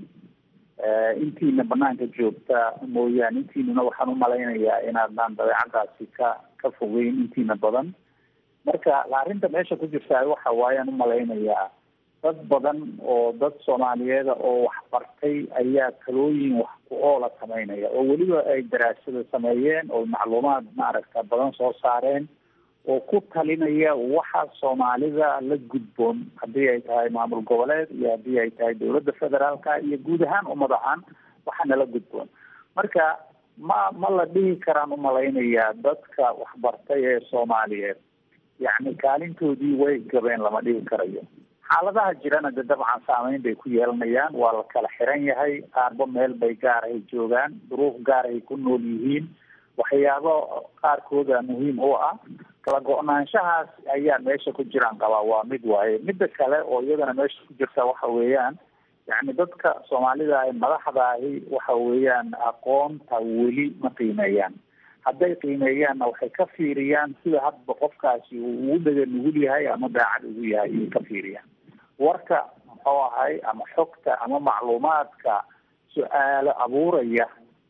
intiina banaanka joogta mooyaane intiinuna waxaan umalaynayaa inaadnaan dabeecadaasi ka ka fogeyn intiina badan marka arrinta meesha ku jirta waxa waayaan umalaynayaa dad badan oo dad soomaaliyeeda oo waxbartay ayaa talooyin wax ku oola sameynaya oo weliba ay daraasada sameeyeen oo macluumaad maaragta badan soo saareen oo ku talinaya waxa soomaalida la gudboon haddii ay tahay maamul goboleed iyo haddii ay tahay dawladda federaalka iyo guud ahaan ummad ahaan waxaana la gudboon marka ma ma la dhihi karaan umalaynayaa dadka waxbartay ee soomaaliyeed yacni kaalintoodii way gabeen lama dhihi karayo xaaladaha jirana de dabcan saameyn bay ku yeelanayaan waa la kala xiran yahay qaarba meel bay gaarahay joogaan duruuf gaarahay ku nool yihiin waxyaabo qaarkooda muhiim u ah kala go-naanshahaas ayaa meesha ku jiraan qabaa waa mid waaye midda kale oo iyadana meesha ku jirta waxa weeyaan yacni dadka soomaalida ah madaxda ahi waxa weeyaan aqoonta weli ma qiimeeyaan hadday qiimeeyaanna waxay ka fiiriyaan sida hadba qofkaasi uu ugu dhega nugul yahay ama daacad ugu yahay ayay ka fiiriyaan warka muxuu ahay ama xogta ama macluumaadka su-aalo abuuraya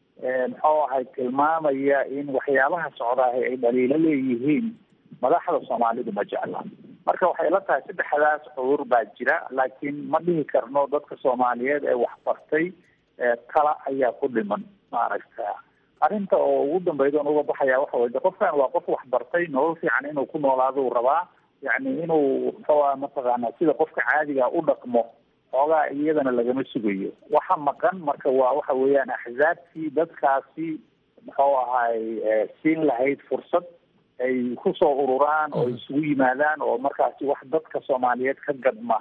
muxuu ahay tilmaamaya in waxyaabaha socdaahi ay dhaliilo leeyihiin madaxda soomaalidu ma jecla marka waxay la tahay saddexdaas cudur baa jira laakiin ma dhihi karno dadka soomaaliyeed ee waxbartay tala ayaa ku dhiman maaragta arrinta oo ugu dambayda on uga baxaya waxa weye qofkan waa qof waxbartay nolol fiican inuu ku noolaado uu rabaa yacni inuu muxuua mataqaana sida qofka caadiga u dhaqmo xoogaa iyadana lagama sugayo waxa maqan marka waa waxa weeyaan axzaabtii dadkaasi muxuu ahay siin lahayd fursad ay kusoo ururaan oo isugu yimaadaan oo markaasi wax dadka soomaaliyeed ka gadma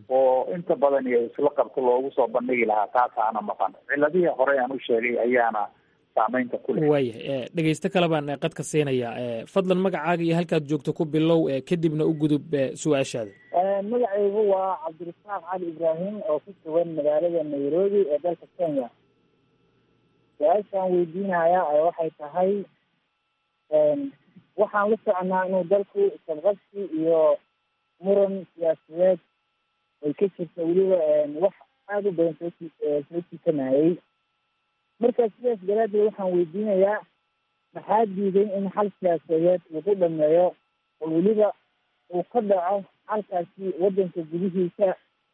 oo inta badan iyo isla qabto loogu soo bandhigi lahaa taasaana maqan ciladihii hore aan u sheegay ayaana saameynta ku leh waaya dhegeysto kale baan qadka siinayaa fadlan magacaaga iyo halkaad joogto ku bilow kadibna u gudub su-aashaada magacaygu waa cabdirasaaq cali ibraahim oo ku sugan magaalada nairobi ee dalka kenya su-aashaan weydiinaya waxay tahay waxaan la soconaa inuu dalku isqabqabsi iyo muran siyaasadeed ay ka jirta weliba wax aada u badan soo soo jiitanayay marka sidaas daraaddeed waxaan weydiinayaa maxaa diiday in xal siyaasadeed lagu dhameeyo oo weliba uu ka dhaco xalkaasi waddanka gudihiisa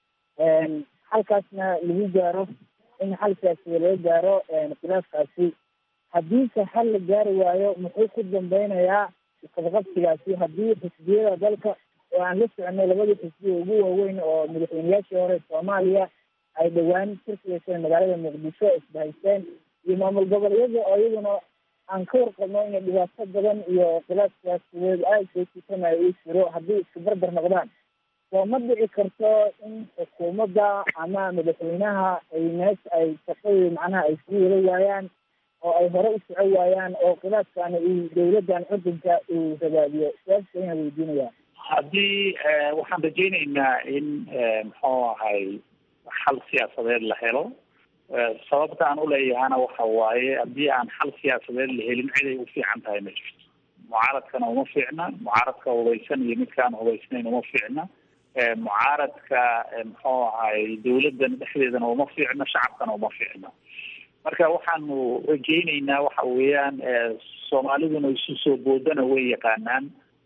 xalkaasna lagu gaaro in xal siyaasadeed laga gaaro khilaafkaasi haddiise xal la gaari waayo muxuu ku dambeynayaa isqabqabsigaasi haddii xisbiyada dalka oo aan la soconay labadii xisbiya ugu waaweyn oo madaxweynayaashii hore soomaaliya ay dhowaan shirka yeesheen magaalada muqdisho isbahaysteen iyo maamul goboleedyada oo iyaduna aan ka warqabno inay dhibaato badan iyo khilaaf siyaasadeed aada soo jiitanayo uu jiro haddii iska barbar noqdaan soo ma dhici karto in xukuumadda ama madaxweynaha ay meesha ay shaqadii macnaha ay sii wada waayaan oo ay hore u soco waayaan oo khilaafkaana uu dawladdan cudunka uu rabaadiyo su-aasha ayaan weydiinaya haddii waxaan rajaynaynaa in muxuu ahay xal siyaasadeed la helo sababta aan uleeyahana waxa waaye haddii aan xal siyaasadeed la helin ciday u fiican tahay ma jirto mucaaradkana uma fiicna mucaaradka hubaysan iyo midkaan hubaysnayn uma fiicna mucaaradka muxuu ahay dawladdan dhexdeedana uma fiicno shacabkana uma fiicno marka waxaanu rajaynaynaa waxa weeyaan soomaaliduna isu soo boodana way yaqaanaan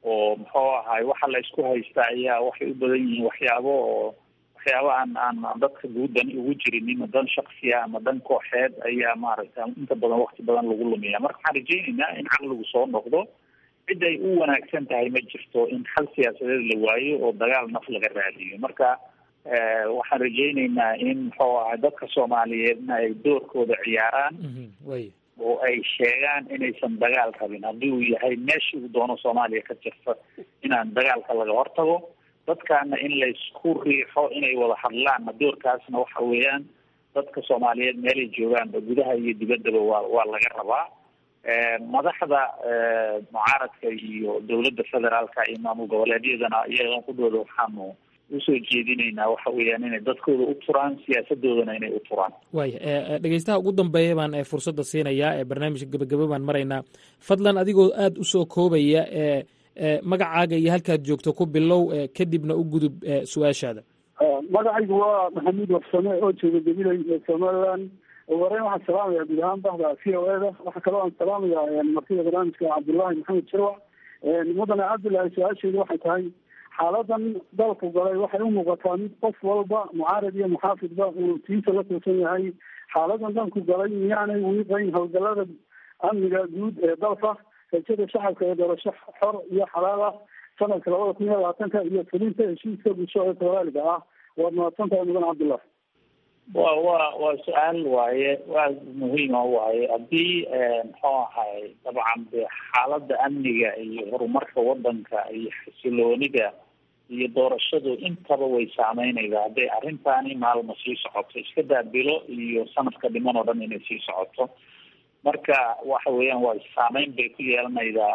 oo muxuu ahay waxa la isku haysta ayaa waxay u badan yihiin waxyaabo oo waxyaabo aan aan dadka guudan ugu jirinin dan shaksiya ama dan kooxeed ayaa maaragta inta badan wakti badan lagu lumiya marka waxaan rajaynaynaa in caqligu soo noqdo cid ay u wanaagsan tahay ma jirto in xal siyaasadeed la waayo oo dagaal naf laga raadiyo marka waxaan rajaynaynaa in muxuu ahay dadka soomaaliyeedna ay doorkooda ciyaaraan oo ay sheegaan inaysan dagaal rabin haddii uu yahay meeshii uu doono soomaaliya ka jirta inaan dagaalka laga hortago dadkaana in laysku riixo inay wada hadlaan doorkaasna waxa weeyaan dadka soomaaliyeed meelay joogaanba gudaha iyo dibaddaba waa waa laga rabaa madaxda mucaaradka iyo dowladda federaalka iyo maamul goboleedyadana iyagan kudhooda waxaanu usoo jeedinaynaa waxa weeyaan inay dadkooda u turaan siyaasadoodana inay u turaan waaya dhegeystaha ugu dambeeya baan fursadda siinayaa ee barnaamijka gabagaba baan maraynaa fadlan adigoo aada usoo koobaya e magacaaga iyo halkaad joogto ku bilow kadibna u gudub su-aashaada magacaygu waa maxamuud warsame oo jooga gabilay ee somaliland wareyn waxaan salaamaya guud ahaan bahda c o e da waxaa kaloo aan salaamaya martida barnaamijka cabdullaahi maxamed sharwac mudane cabdullaahi su-aasheedu waxay tahay xaaladan dalku galay waxay u muuqataa mid qof walba mucaarad iyo muxaafidba uu tiisa la tuusan yahay xaaladan dalku galay miyaanay wiiqayn howlgalada amniga guud ee dalka rajada shacabka ee doorasho xor iyo xalaal ah sanadka labada kun iyo labaatanka iyo fulinta heshiiska bulsho ee soomaaliga ah waad mahadsantahay mudan cabdullah wa wa waa su-aal waaye waa muhiima waaye haddii muxuu ahay dabcan de xaaladda amniga iyo horumarka wadanka iyo xasiloonida iyo doorashadu intaba way saameynaysaa hadday arrintaani maalma sii socoto iska daabilo iyo sanadka dhiman oo dhan inay sii socoto marka waxa weeyaan waa saameyn bay ku yeelanaydaa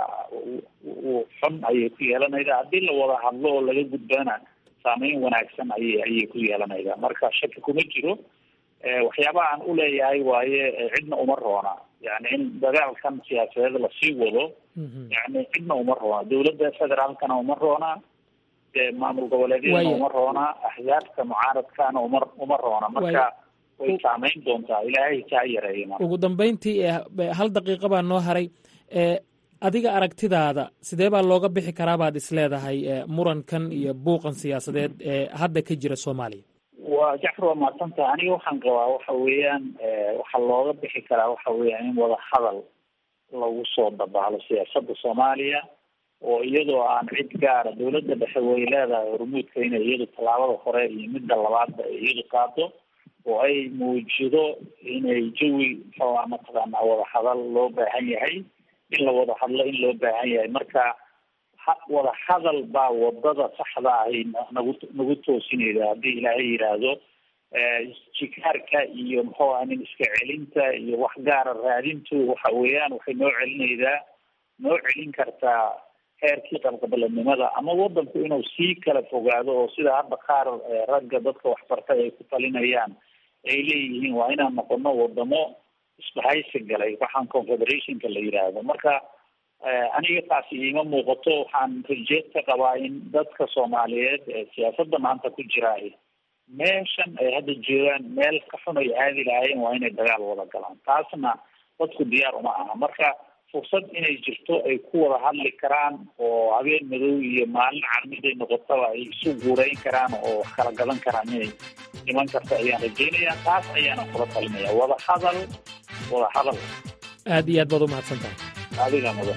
xun ayay ku yeelanaydaa haddii la wada hadlo oo laga gudbana saameyn wanaagsan ayay ayay ku yeelanaydaa marka shaki kuma jiro waxyaabaha aan uleeyahay waaye cidna uma roona yani in dagaalkan siyaasadeed lasii wado yani cidna uma roona dowladda federaalkana uma roona maamul goboleedyadana uma roona axzaabta mucaaradkana uma uma roona marka way saameyn doontaa ilaahay kaa yareeya ugu dambeyntii hal daqiiqa baa noo haray adiga aragtidaada sidee baa looga bixi karaa baad isleedahay murankan iyo buuqan siyaasadeed ee hadda ka jira soomaaliya waa jacfar waa mahadsantaha aniga waxaan qabaa waxa weeyaan waxaa looga bixi karaa waxa weeyaan in wada hadal lagu soo dabaalo siyaasada soomaaliya oo iyadoo aan cid gaara dowladda dhexe way leedahay hormuudka inay iyadu tallaabada hore iyo midda labaadba ay iyadu qaado oo ay muujido inay jawi muxuua mataqaanaa wada hadal loo baahan yahay in la wada hadlo in loo baahan yahay marka wada hadal baa wadada saxda ahi nagu nagu toosinayda haddii ilaahay yidhaahdo jikaarka iyo muxuu aha nin iska celinta iyo wax gaara raadintu waxa weeyaan waxay noo celinaydaa noo celin kartaa heerkii qalqabaladnimada ama wadanku inuu sii kala fogaado oo sida hadda qaar ragga dadka waxbartay ay ku talinayaan ay leeyihiin waa inaan noqono wadamo isbahaysi galay waxaan confederationka la yidhaahdo marka aniga taasi iima muuqato waxaan rajeed ka qabaa in dadka soomaaliyeed ee siyaasadda maanta ku jiraay meeshan ay hadda joogaan meel ka xun ay aadi lahaayeen waa inay dagaal wada galaan taasna dadku diyaar uma aha marka fursad inay jirto ay ku wada hadli karaan oo habeen madow iyo maalin carmiday noqotaba ay isu guureyn karaan oo wax kala gadan karaan inay iman karto ayaan rajeynayaa taas ayaana kula talinaya wada hadal wada hadal aad iyo aad baad u mahadsan tahay adiga mudan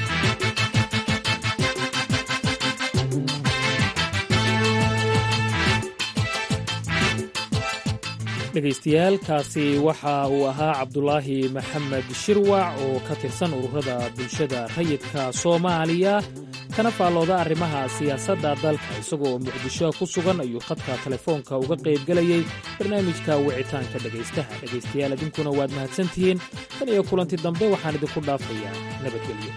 dhegaystayaal kaasi waxa uu ahaa cabdulaahi maxamed shirwac oo ka tirsan ururada bulshada rayidka soomaaliya kana faallooda arrimaha siyaasadda dalka isagoo muqdisho ku sugan ayuu khadka telefoonka uga qaybgelayey barnaamijka wicitaanka dhegaystaha dhegaystayaal idinkuna waad mahadsantihiin tan iyo kulanti dambe waxaan idinku dhaafayaa nabadgelyo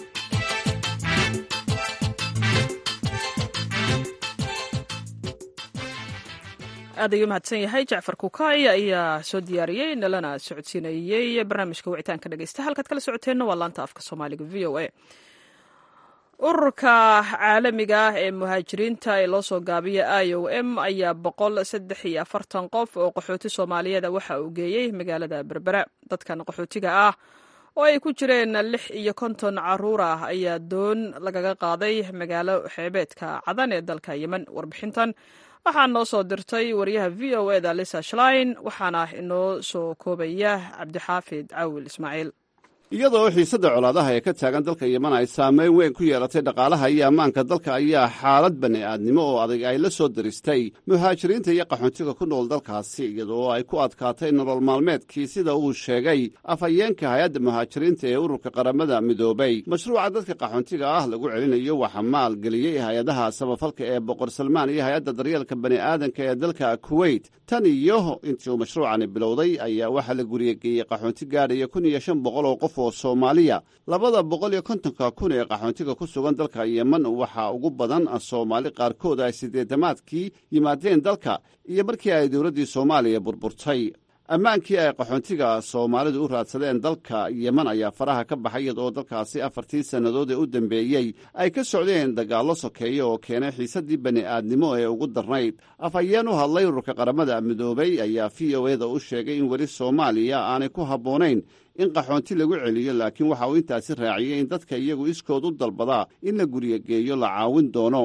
aad ayuu mahadsan yahay jacfar kukaay ayaa soo diyaariyey nalana socodsiinayey barnaamijka wicitaanka dhegeysta halkaad kala socoteenna waa laanta afka soomaaliga v o a ururka caalamiga ah ee muhaajiriinta ee loo soo gaabiya i o m ayaa boqol saddex iyo afartan qof oo qaxooti soomaaliyeeda waxa uu geeyey magaalada berbera dadkan qaxootiga ah oo ay ku jireen lix iyo konton caruur ah ayaa doon lagaga qaaday magaalo xeebeedka cadan ee dalka yemen warbixintan waxaa noo soo dirtay wariyaha v o eda lisa shlein waxaana inoo soo koobaya cabdixaafid cawil ismaaciil iyadoo xiisadda colaadaha ee ka taagan dalka yeman ay saameyn weyn ku yeelatay dhaqaalaha iyo ammaanka dalka ayaa xaalad bani'aadnimo oo adag ay la soo diristay muhaajiriinta iyo qaxoontiga ku nool dalkaasi iyadoo ay ku adkaatay nolol maalmeedkii sida uu sheegay afhayeenka hay-adda muhaajiriinta ee ururka qaramada midoobay mashruuca dadka qaxoontiga ah lagu celinayo waxaa maalgeliyey hay-adaha samafalka ee boqor salmaan iyo hay-adda daryeelka bani'aadanka ee dalka kuweyt tan iyo intii uu mashruucani bilowday ayaa waxaa la guriyageeyey qaxoonti gaadhaya kun iyo shan boqol oo qof oo soomaaliya labada boqol iyo kontonka kun ee qaxoontiga ku sugan dalka yeman waxaa ugu badan soomaali qaarkood ay siddeedamaadkii yimaadeen dalka iyo markii ay dowladdii soomaaliya burburtay ammaankii ay qaxoontiga soomaalidu u raadsadeen dalka yeman ayaa faraha ka baxay iyadoo dalkaasi afartii sannadood ee u dambeeyey ay ka socdeen dagaallo sokeeya oo keenay xiisaddii bani'aadnimo ee ugu darnayd afhayeen u hadlay ururka qaramada midoobay ayaa v o eda u sheegay in weli soomaaliya aanay ku habboonayn in qaxoonti lagu celiyo laakiin waxa uu intaasi raaciyey in dadka iyagu iskood u dalbadaa in la guryageeyo la caawin doono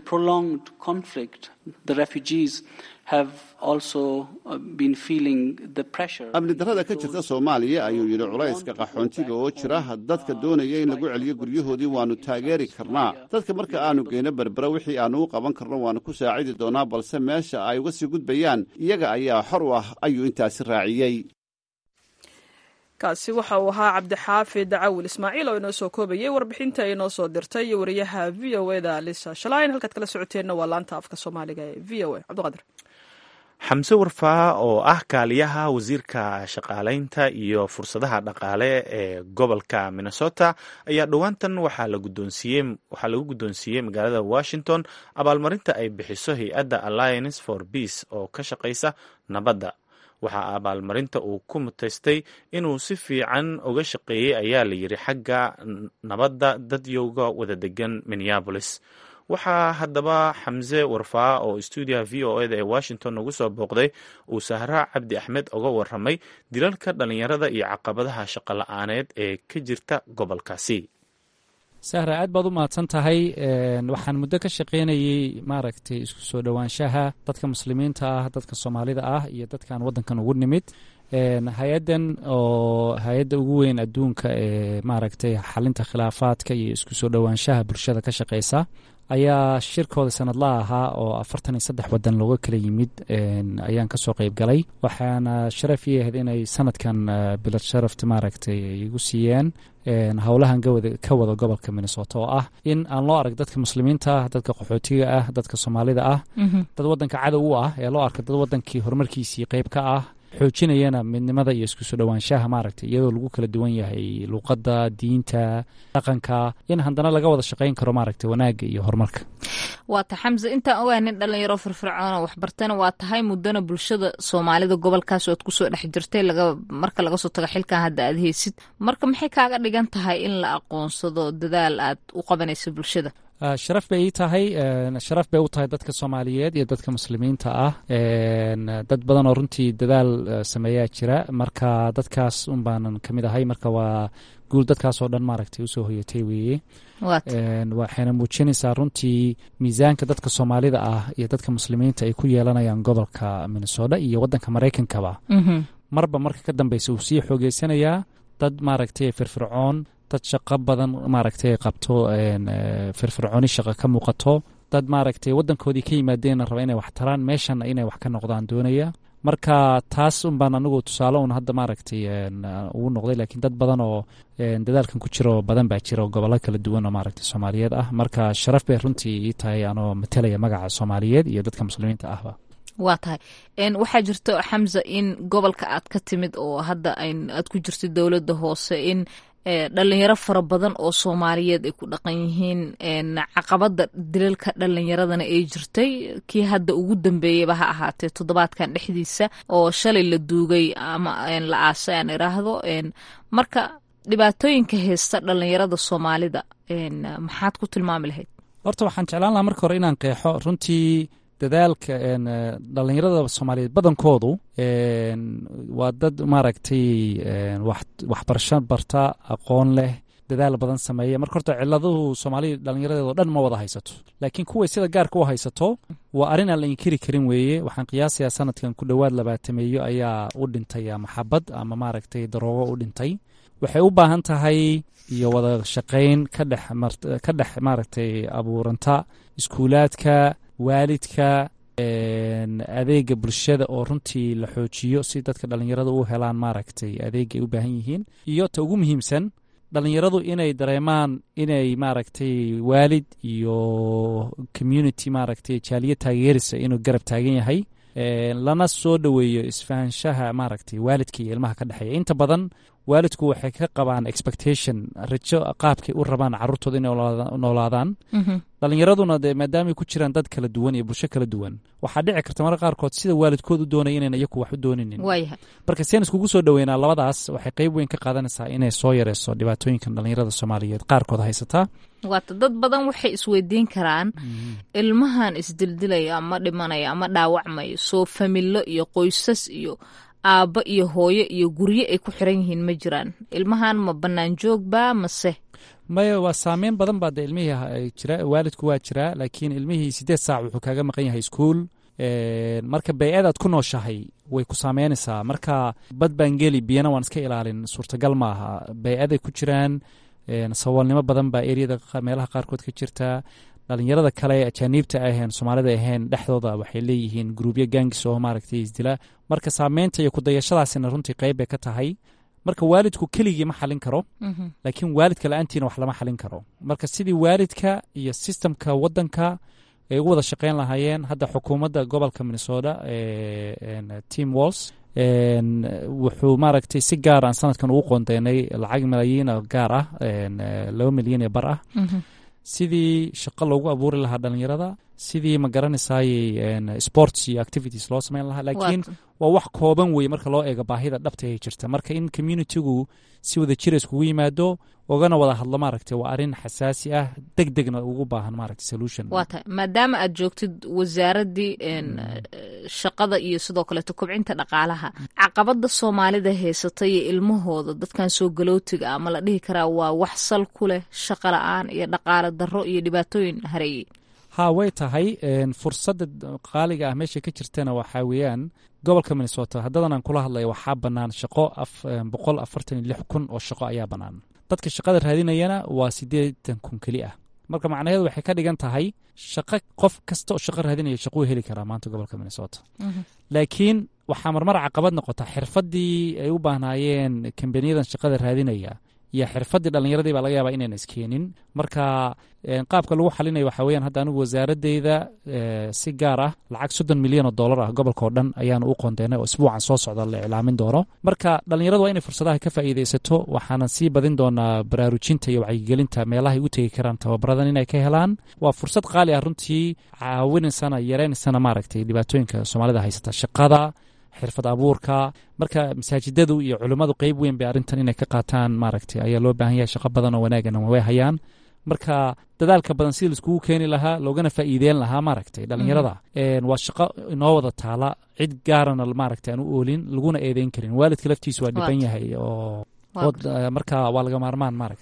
amni darrada ka jirta soomaaliya ayuu yidhi culayska qaxoontiga oo jira dadka doonaya in lagu celiyo guryahoodii waannu taageeri karnaa dadka marka aanu geyno berbera wixii aannu u qaban karno waannu ku saacidi doonaa balse meesha ay uga sii gudbayaan iyaga ayaa xor u ah ayuu intaasi raaciyey kaasi waxa uu ahaa cabdixaafid cawil ismaaciil oo inoo soo koobayay warbixinta ay inoo soo dirtay wariyaha v o eda lisa shalain halkaad kala socoteenna waa laanta afka soomaaliga ee v o a cabdiqadir xamse warfaa oo ah kaaliyaha wasiirka shaqaalaynta iyo fursadaha dhaqaale ee gobolka minnesota ayaa dhowaantan waxaa lagu guddoonsiiyey magaalada washington abaalmarinta ay bixiso hay-adda alliance for peace oo ka shaqaysa nabadda waxaa abaalmarinta uu ku mutaystay inuu si fiican uga shaqeeyey ayaa la yidhi xagga nabadda dadyowga wada degan minneabolis waxaa haddaba xamse warfaa oo stuudiyaha v o eda ee washington ugu soo booqday uu sahraa cabdi axmed uga waramay dilalka dhallinyarada iyo caqabadaha shaqo la-aaneed ee ka jirta gobolkaasi sahra aad baad u mahadsan tahay waxaan muddo ka shaqaynayey maaragtay isku soo dhowaanshaha dadka muslimiinta ah dadka soomaalida ah iyo dadkan waddankan ugu nimid hay-addan oo hay-adda ugu weyn adduunka ee maaragtay xalinta khilaafaadka iyo isku soo dhowaanshaha bulshada ka shaqeysa ayaa shirkooda sanadla ahaa oo afartan iyo saddex wadan looga kala yimid ayaan kasoo qeyb galay waxaana sharaf ii ahayd inay sanadkan bilad sharafta maaragtay igu siiyeen howlahan ka wada gobolka minnesota oo ah in aan loo arag dadka muslimiinta ah dadka qaxootiga ah dadka soomaalida ah dad wadanka cadow u ah ee loo arka dad wadankii horumarkiisii qeyb ka ah xoojinayana midnimada iyo isku soo dhowaanshaha maaragtay iyadoo lagu kala duwan yahay luuqadda diinta dhaqanka in haddana laga wada shaqayn karo maaragtay wanaagga iyo horumarka waata xamse intaan ogahay nin dhalinyaro firfircoona waxbartana waa tahay muddana bulshada soomaalida gobolkaas oad kusoo dhex jirtay marka laga soo tago xilkan hadda aad heysid marka maxay kaaga dhigan tahay in la aqoonsado dadaal aad u qabanayso bulshada sharaf bay ii tahay sharaf bay u tahay dadka soomaaliyeed iyo dadka muslimiinta ah dad badan oo runtii dadaal sameeyaa jira marka dadkaas un baanan ka mid ahay marka waa guul dadkaas oo dhan maaragtay usoo hoyatay weeye waxayna muujinaysaa runtii miisaanka dadka soomaalida ah iyo dadka muslimiinta ay ku yeelanayaan gobolka minnesota iyo waddanka maraykankaba marba marka ka dambeysa uu sii xoogeysanayaa dad maaragtay firfircoon dad shaqo badan maaragtay qabto firfircooni shaqo ka muuqato dad maaragtay waddankoodii ka yimaadeenna raba inay wax taraan meeshanna inay wax ka noqdaan doonaya marka taas un baan anigu tusaale un hadda maaragtay ugu noqday laakiin dad badan oo dadaalkan ku jiro badan baa jira oo gobollo kala duwan oo maaragtay soomaaliyeed ah marka sharaf bay runtii ii tahay anoo matalaya magaca soomaaliyeed iyo dadka muslimiinta ahba waa tahay waxaa jirto xamza in gobolka aad ka timid oo hadda aad ku jirto dowladda hoose in dhalinyaro fara badan oo soomaaliyeed ay ku dhaqan yihiin caqabada dilalka dhalinyaradana ay jirtay kii hadda ugu dambeeyaba ha ahaatee toddobaadkan dhexdiisa oo shalay la duugay ama la aasay aan iraahdo marka dhibaatooyinka haysta dhalinyarada soomaalida maxaad ku tilmaami lahayd horta waxaan jeclaan lahaa marka hore inaan qeexo runtii dadaalka dhalinyarada soomaaliyeed badankoodu waa dad maaragtay waxbarasho barta aqoon leh dadaal badan sameeya marka horta ciladuhu soomaalida dhalinyaradeedoo dhan ma wada haysato laakiin kuway sida gaarka u haysato waa arrin aan la inkiri karin weeye waxaan qiyaasayaa sanadkan ku dhowaad labaatameeyo ayaa u dhintay maxabad ama maaragtay daroogo u dhintay waxay u baahan tahay iyo wada shaqayn ka dhex ka dhex maaragtay abuuranta iskuulaadka waalidka adeega bulshada oo runtii la xoojiyo si dadka dhalinyarada u helaan maaragtay adeega ay u baahan yihiin iyo ta ugu muhiimsan dhalinyaradu inay dareemaan inay maaragtay waalid iyo community maaragtay jaaliya taageerisa inuu garab taagan yahay lana soo dhoweeyo isfahanshaha maaragtay waalidka iyo ilmaha ka dhexeeya inta badan waalidku waxay ka qabaan expectation rajo qaabkay u rabaan caruurtooda inay noolaadaan dhalinyaraduna dee maadaamay ku jiraan dad kala duwan iyo bulsho kala duwan waxaa dhici karta marka qaarkood sida waalidkood u doonaya inayn iyaku wax u dooninin marka seen iskugu soo dhoweynaa labadaas waxay qeyb weyn ka qaadanaysaa inay soo yareyso dhibaatooyinkan dhalinyarada soomaaliyeed qaarkood haysataa waata dad badan waxay isweydiin karaan ilmahan isdildilaya ama dhimanaya ama dhaawacmaya soo familo iyo qoysas iyo aabbo iyo hooyo iyo guryo ay ku xiran yihiin ma jiraan ilmahan ma bannaan joogba mase maya waa saameyn badan baa de ilmihii jira waalidku waa jiraa laakiin ilmihii siddeed saac wuxuu kaaga maqan yahay iskuol marka bay-ad aad ku nooshahay way ku saameynaysaa marka bad baan geli biyana waan iska ilaalin suurtagal maaha bay-aday ku jiraan saboolnimo badan baa eriyada meelaha qaarkood ka jirta dhalinyarada kale ajaaniibta aheen soomaalida ahayn dhexdooda waxay leeyihiin gruubyo gaangis oo maaragtay isdila marka saameynta iyo kudayashadaasina runtii qeyb bay ka tahay marka waalidku keligii ma xalin karo laakiin waalidka la-aantiina wax lama xalin karo marka sidii waalidka iyo sistamka wadanka ay ugu wada shaqeyn lahaayeen hadda xukuumadda gobolka minnesota team walls wuxuu maaragtay si gaar aan sanadkan ugu qoondeynay lacag malaayiin gaar ah laba milyan ee bar ah sidii shaqo loogu abuuri lahaa dhalinyarada sidii ma garanaysayey sports iyo activities loo sameyn lahaa laakiin waa wax kooban weye marka loo eego baahida dhabta ay jirta marka in communitigu si wada jira iskugu yimaado ogana wada hadlo maaragtay waa arrin xasaasi ah deg degna ugu baahan maaragtay solution waa tahay maadaama aad joogtid wasaaraddii shaqada iyo sidoo kaleeto kobcinta dhaqaalaha caqabada soomaalida haysata iyo ilmahooda dadkan soo galootiga ama la dhihi karaa waa wax sal ku leh shaqo la-aan iyo dhaqaale darro iyo dhibaatooyin hareeyey ha way tahay fursadda qaaliga ah meesha ka jirtana waxaa weeyaan gobolka minnesota haddadan aan kula hadlaya waxaa bannaan shaqo boqol afartan iyo lix kun oo shaqo ayaa bannaan dadka shaqada raadinayana waa siddeetan kun keli ah marka macnaheedu waxay ka dhigan tahay shaqo qof kasta oo shaqo raadinaya shaquu heli karaa maanta gobolka minnesota laakiin waxaa marmar caqabad noqota xirfaddii ay u baahnaayeen kambaniyadan shaqada raadinaya iyo xirfaddii dhallinyaradii baa laga yaabaa inayna iskeenin marka qaabka lagu xalinayo waxaa weyaan hadda anigu wasaaradeyda si gaar ah lacag soddon milyan oo dollar ah gobolka oo dhan ayaanu u qoondeynay oo isbuucan soo socda la iclaamin doono marka dhallinyaradu waa inay fursadaha ka faa'iidaysato waxaanan sii badin doonaa baraarujinta iyo wacyigelinta meelahay u tegi karaan tababaradan inay ka helaan waa fursad qaali ah runtii caawinaysana yareynaysana maaragtay dhibaatooyinka soomaalida haysata shaqada xirfad abuurka marka masaajidadu iyo culimmadu qeyb weyn bay arrintan inay ka qaataan maaragtay ayaa loo baahan yahay shaqo badan oo wanaagana way hayaan marka dadaalka badan sidii laiskugu keeni lahaa loogana faa'iideyn lahaa maaragtay dhallinyarada waa shaqo inoo wada taala cid gaarana maaragtay aan u oolin laguna eedeyn karin waalidka laftiisu waa dhiban yahay oo marka waa laga maarmaan maaragta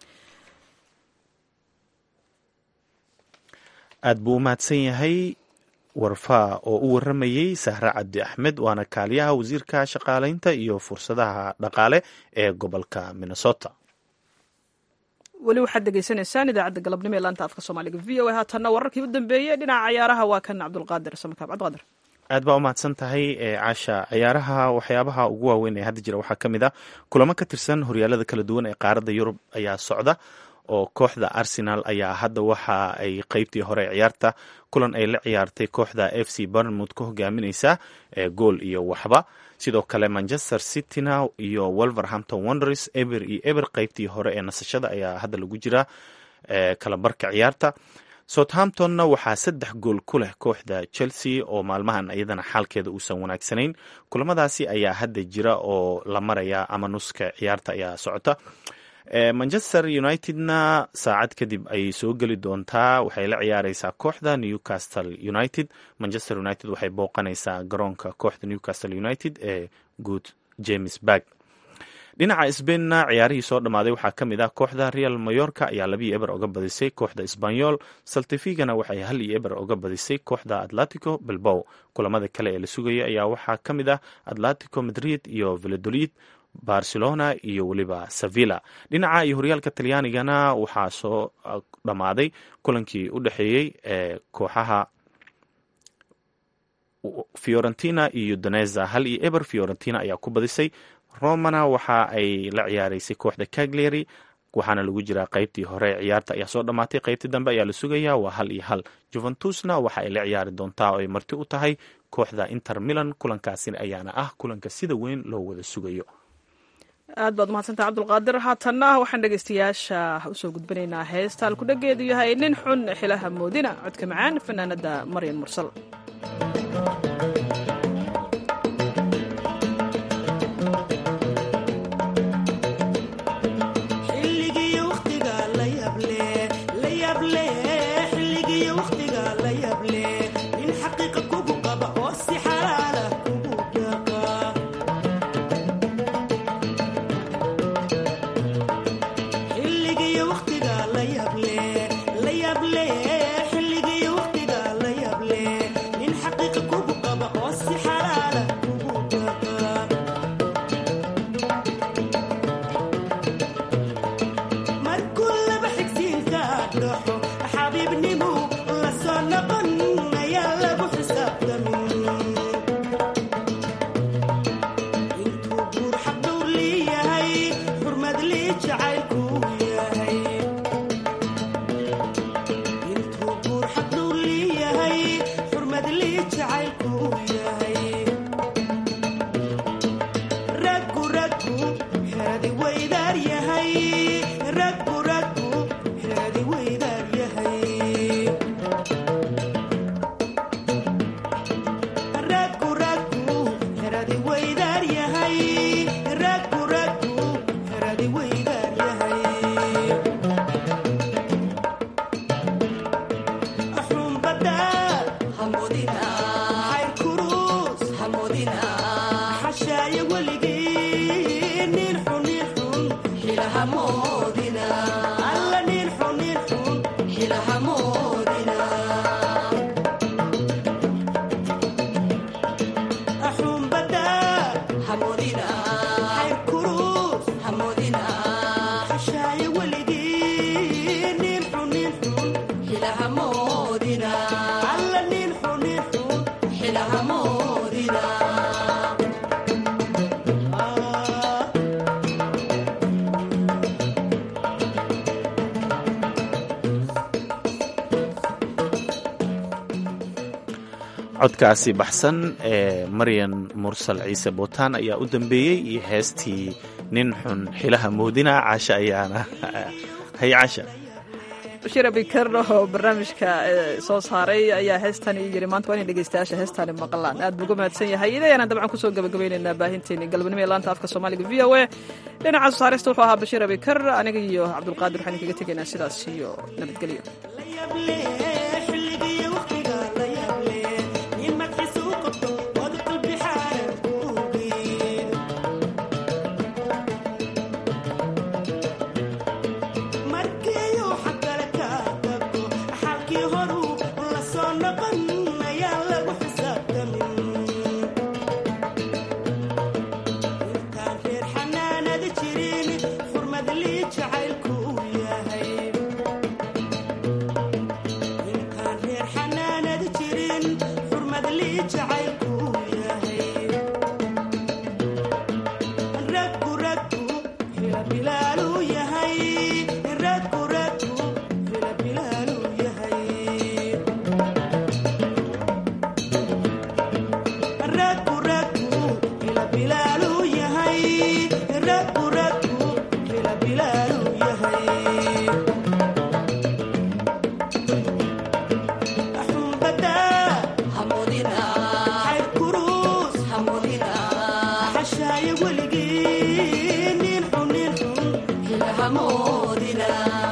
aad buu u mahadsan yahay warfaa oo u waramayey sahre cabdi axmed waana kaaliyaha wasiirka shaqaaleynta iyo fursadaha dhaqaale ee gobolka minnesota weli waxaad degeysanaysaan idaacadda galabnimo ee laanta afka soomaaliga v o a haatanna wararkii u dambeeyey dhinaca cayaaraha waa kan cabdulqaadir samakaab cabdiqaadir aad baa u mahadsan tahay caasha ciyaaraha waxyaabaha ugu waaweyn ee hadda jira waxaa ka mid ah kulamo ka tirsan horyaalada kala duwan ee qaaradda yurub ayaa socda oo kooxda arsenal ayaa hadda waxa ay qeybtii hore ciyaarta kulan ay la ciyaartay kooxda f c barnmouth ka hogaamineysa gool iyo waxba sidoo kale manchester cityna iyo wolverhampton wonders eber iyo eber qeybtii hore ee nasashada ayaa hadda lagu jiraa kala barka ciyaarta southamptonna waxaa saddex gool ku leh kooxda chelsea oo maalmahan iyadana xaalkeeda uusan wanaagsanayn kulamadaasi ayaa hadda jira oo la maraya ama nuska ciyaarta ayaa socota manchester unitedna saacad kadib ayay soo geli doontaa waxay la ciyaareysaa kooxda newcastle united manchester united waxay booqanaysaa garoonka kooxda newcastle united ee good james barg dhinaca sbainna ciyaarihii soo dhammaaday waxaa ka mid ah kooxda real mayorka ayaa labii eber oga badisay kooxda sbanyol saltifigana waxay hal iyo eber oga badisay kooxda atletico bilbow kulamada kale ee la sugaya ayaa waxaa ka mid ah atletico madrid iyo valladolid barcelona iyo weliba sevilla dhinaca iyo horyaalka talyaanigana waxaa soo dhammaaday kulankii u dhexeeyey ee kooxaha fiorentina iyo doneza hal iyo eber fiorentina ayaa ku badisay romana waxa ay la ciyaareysay kooxda cagliary waxaana lagu jiraa qeybtii hore ciyaarta ayaa soo dhammaatay qeybtii dambe ayaa la sugayaa waa hal iyo hal juventusna waxa ay la ciyaari doontaa oo ay marti u tahay kooxda inter milan kulankaasina ayaana ah kulanka sida weyn loo wada sugayo aad baad umahadsantah cabdulqaadir haatanna waxaan dhegeystayaasha usoo gudbinaynaa heesta alkudhageedu yahay nin xun xilaha moodina codka macaan fanaanada maryan mursal codkaasi baxsan ee maryan mursal ciise bootaan ayaa u dambeeyey iyo heestii nin xun xilaha moodina caasha ayaana hay caasha bashir abikar oo barnaamijka soo saaray ayaa heestani yiri maanta waa inay dhegeystayaasha heestani maqlaan aad buu uga mahadsan yahay idayana dabcan kusoo gabagabaynaynaa baahinteeni galabnimo ee laanta afka soomaaliga v o a dhinaca soo saarista wuxuu ahaa bashiir abikar aniga iyo cabdulqaadir waxaan kaga tegaynaa sidaas iyo nabadgelyo moodina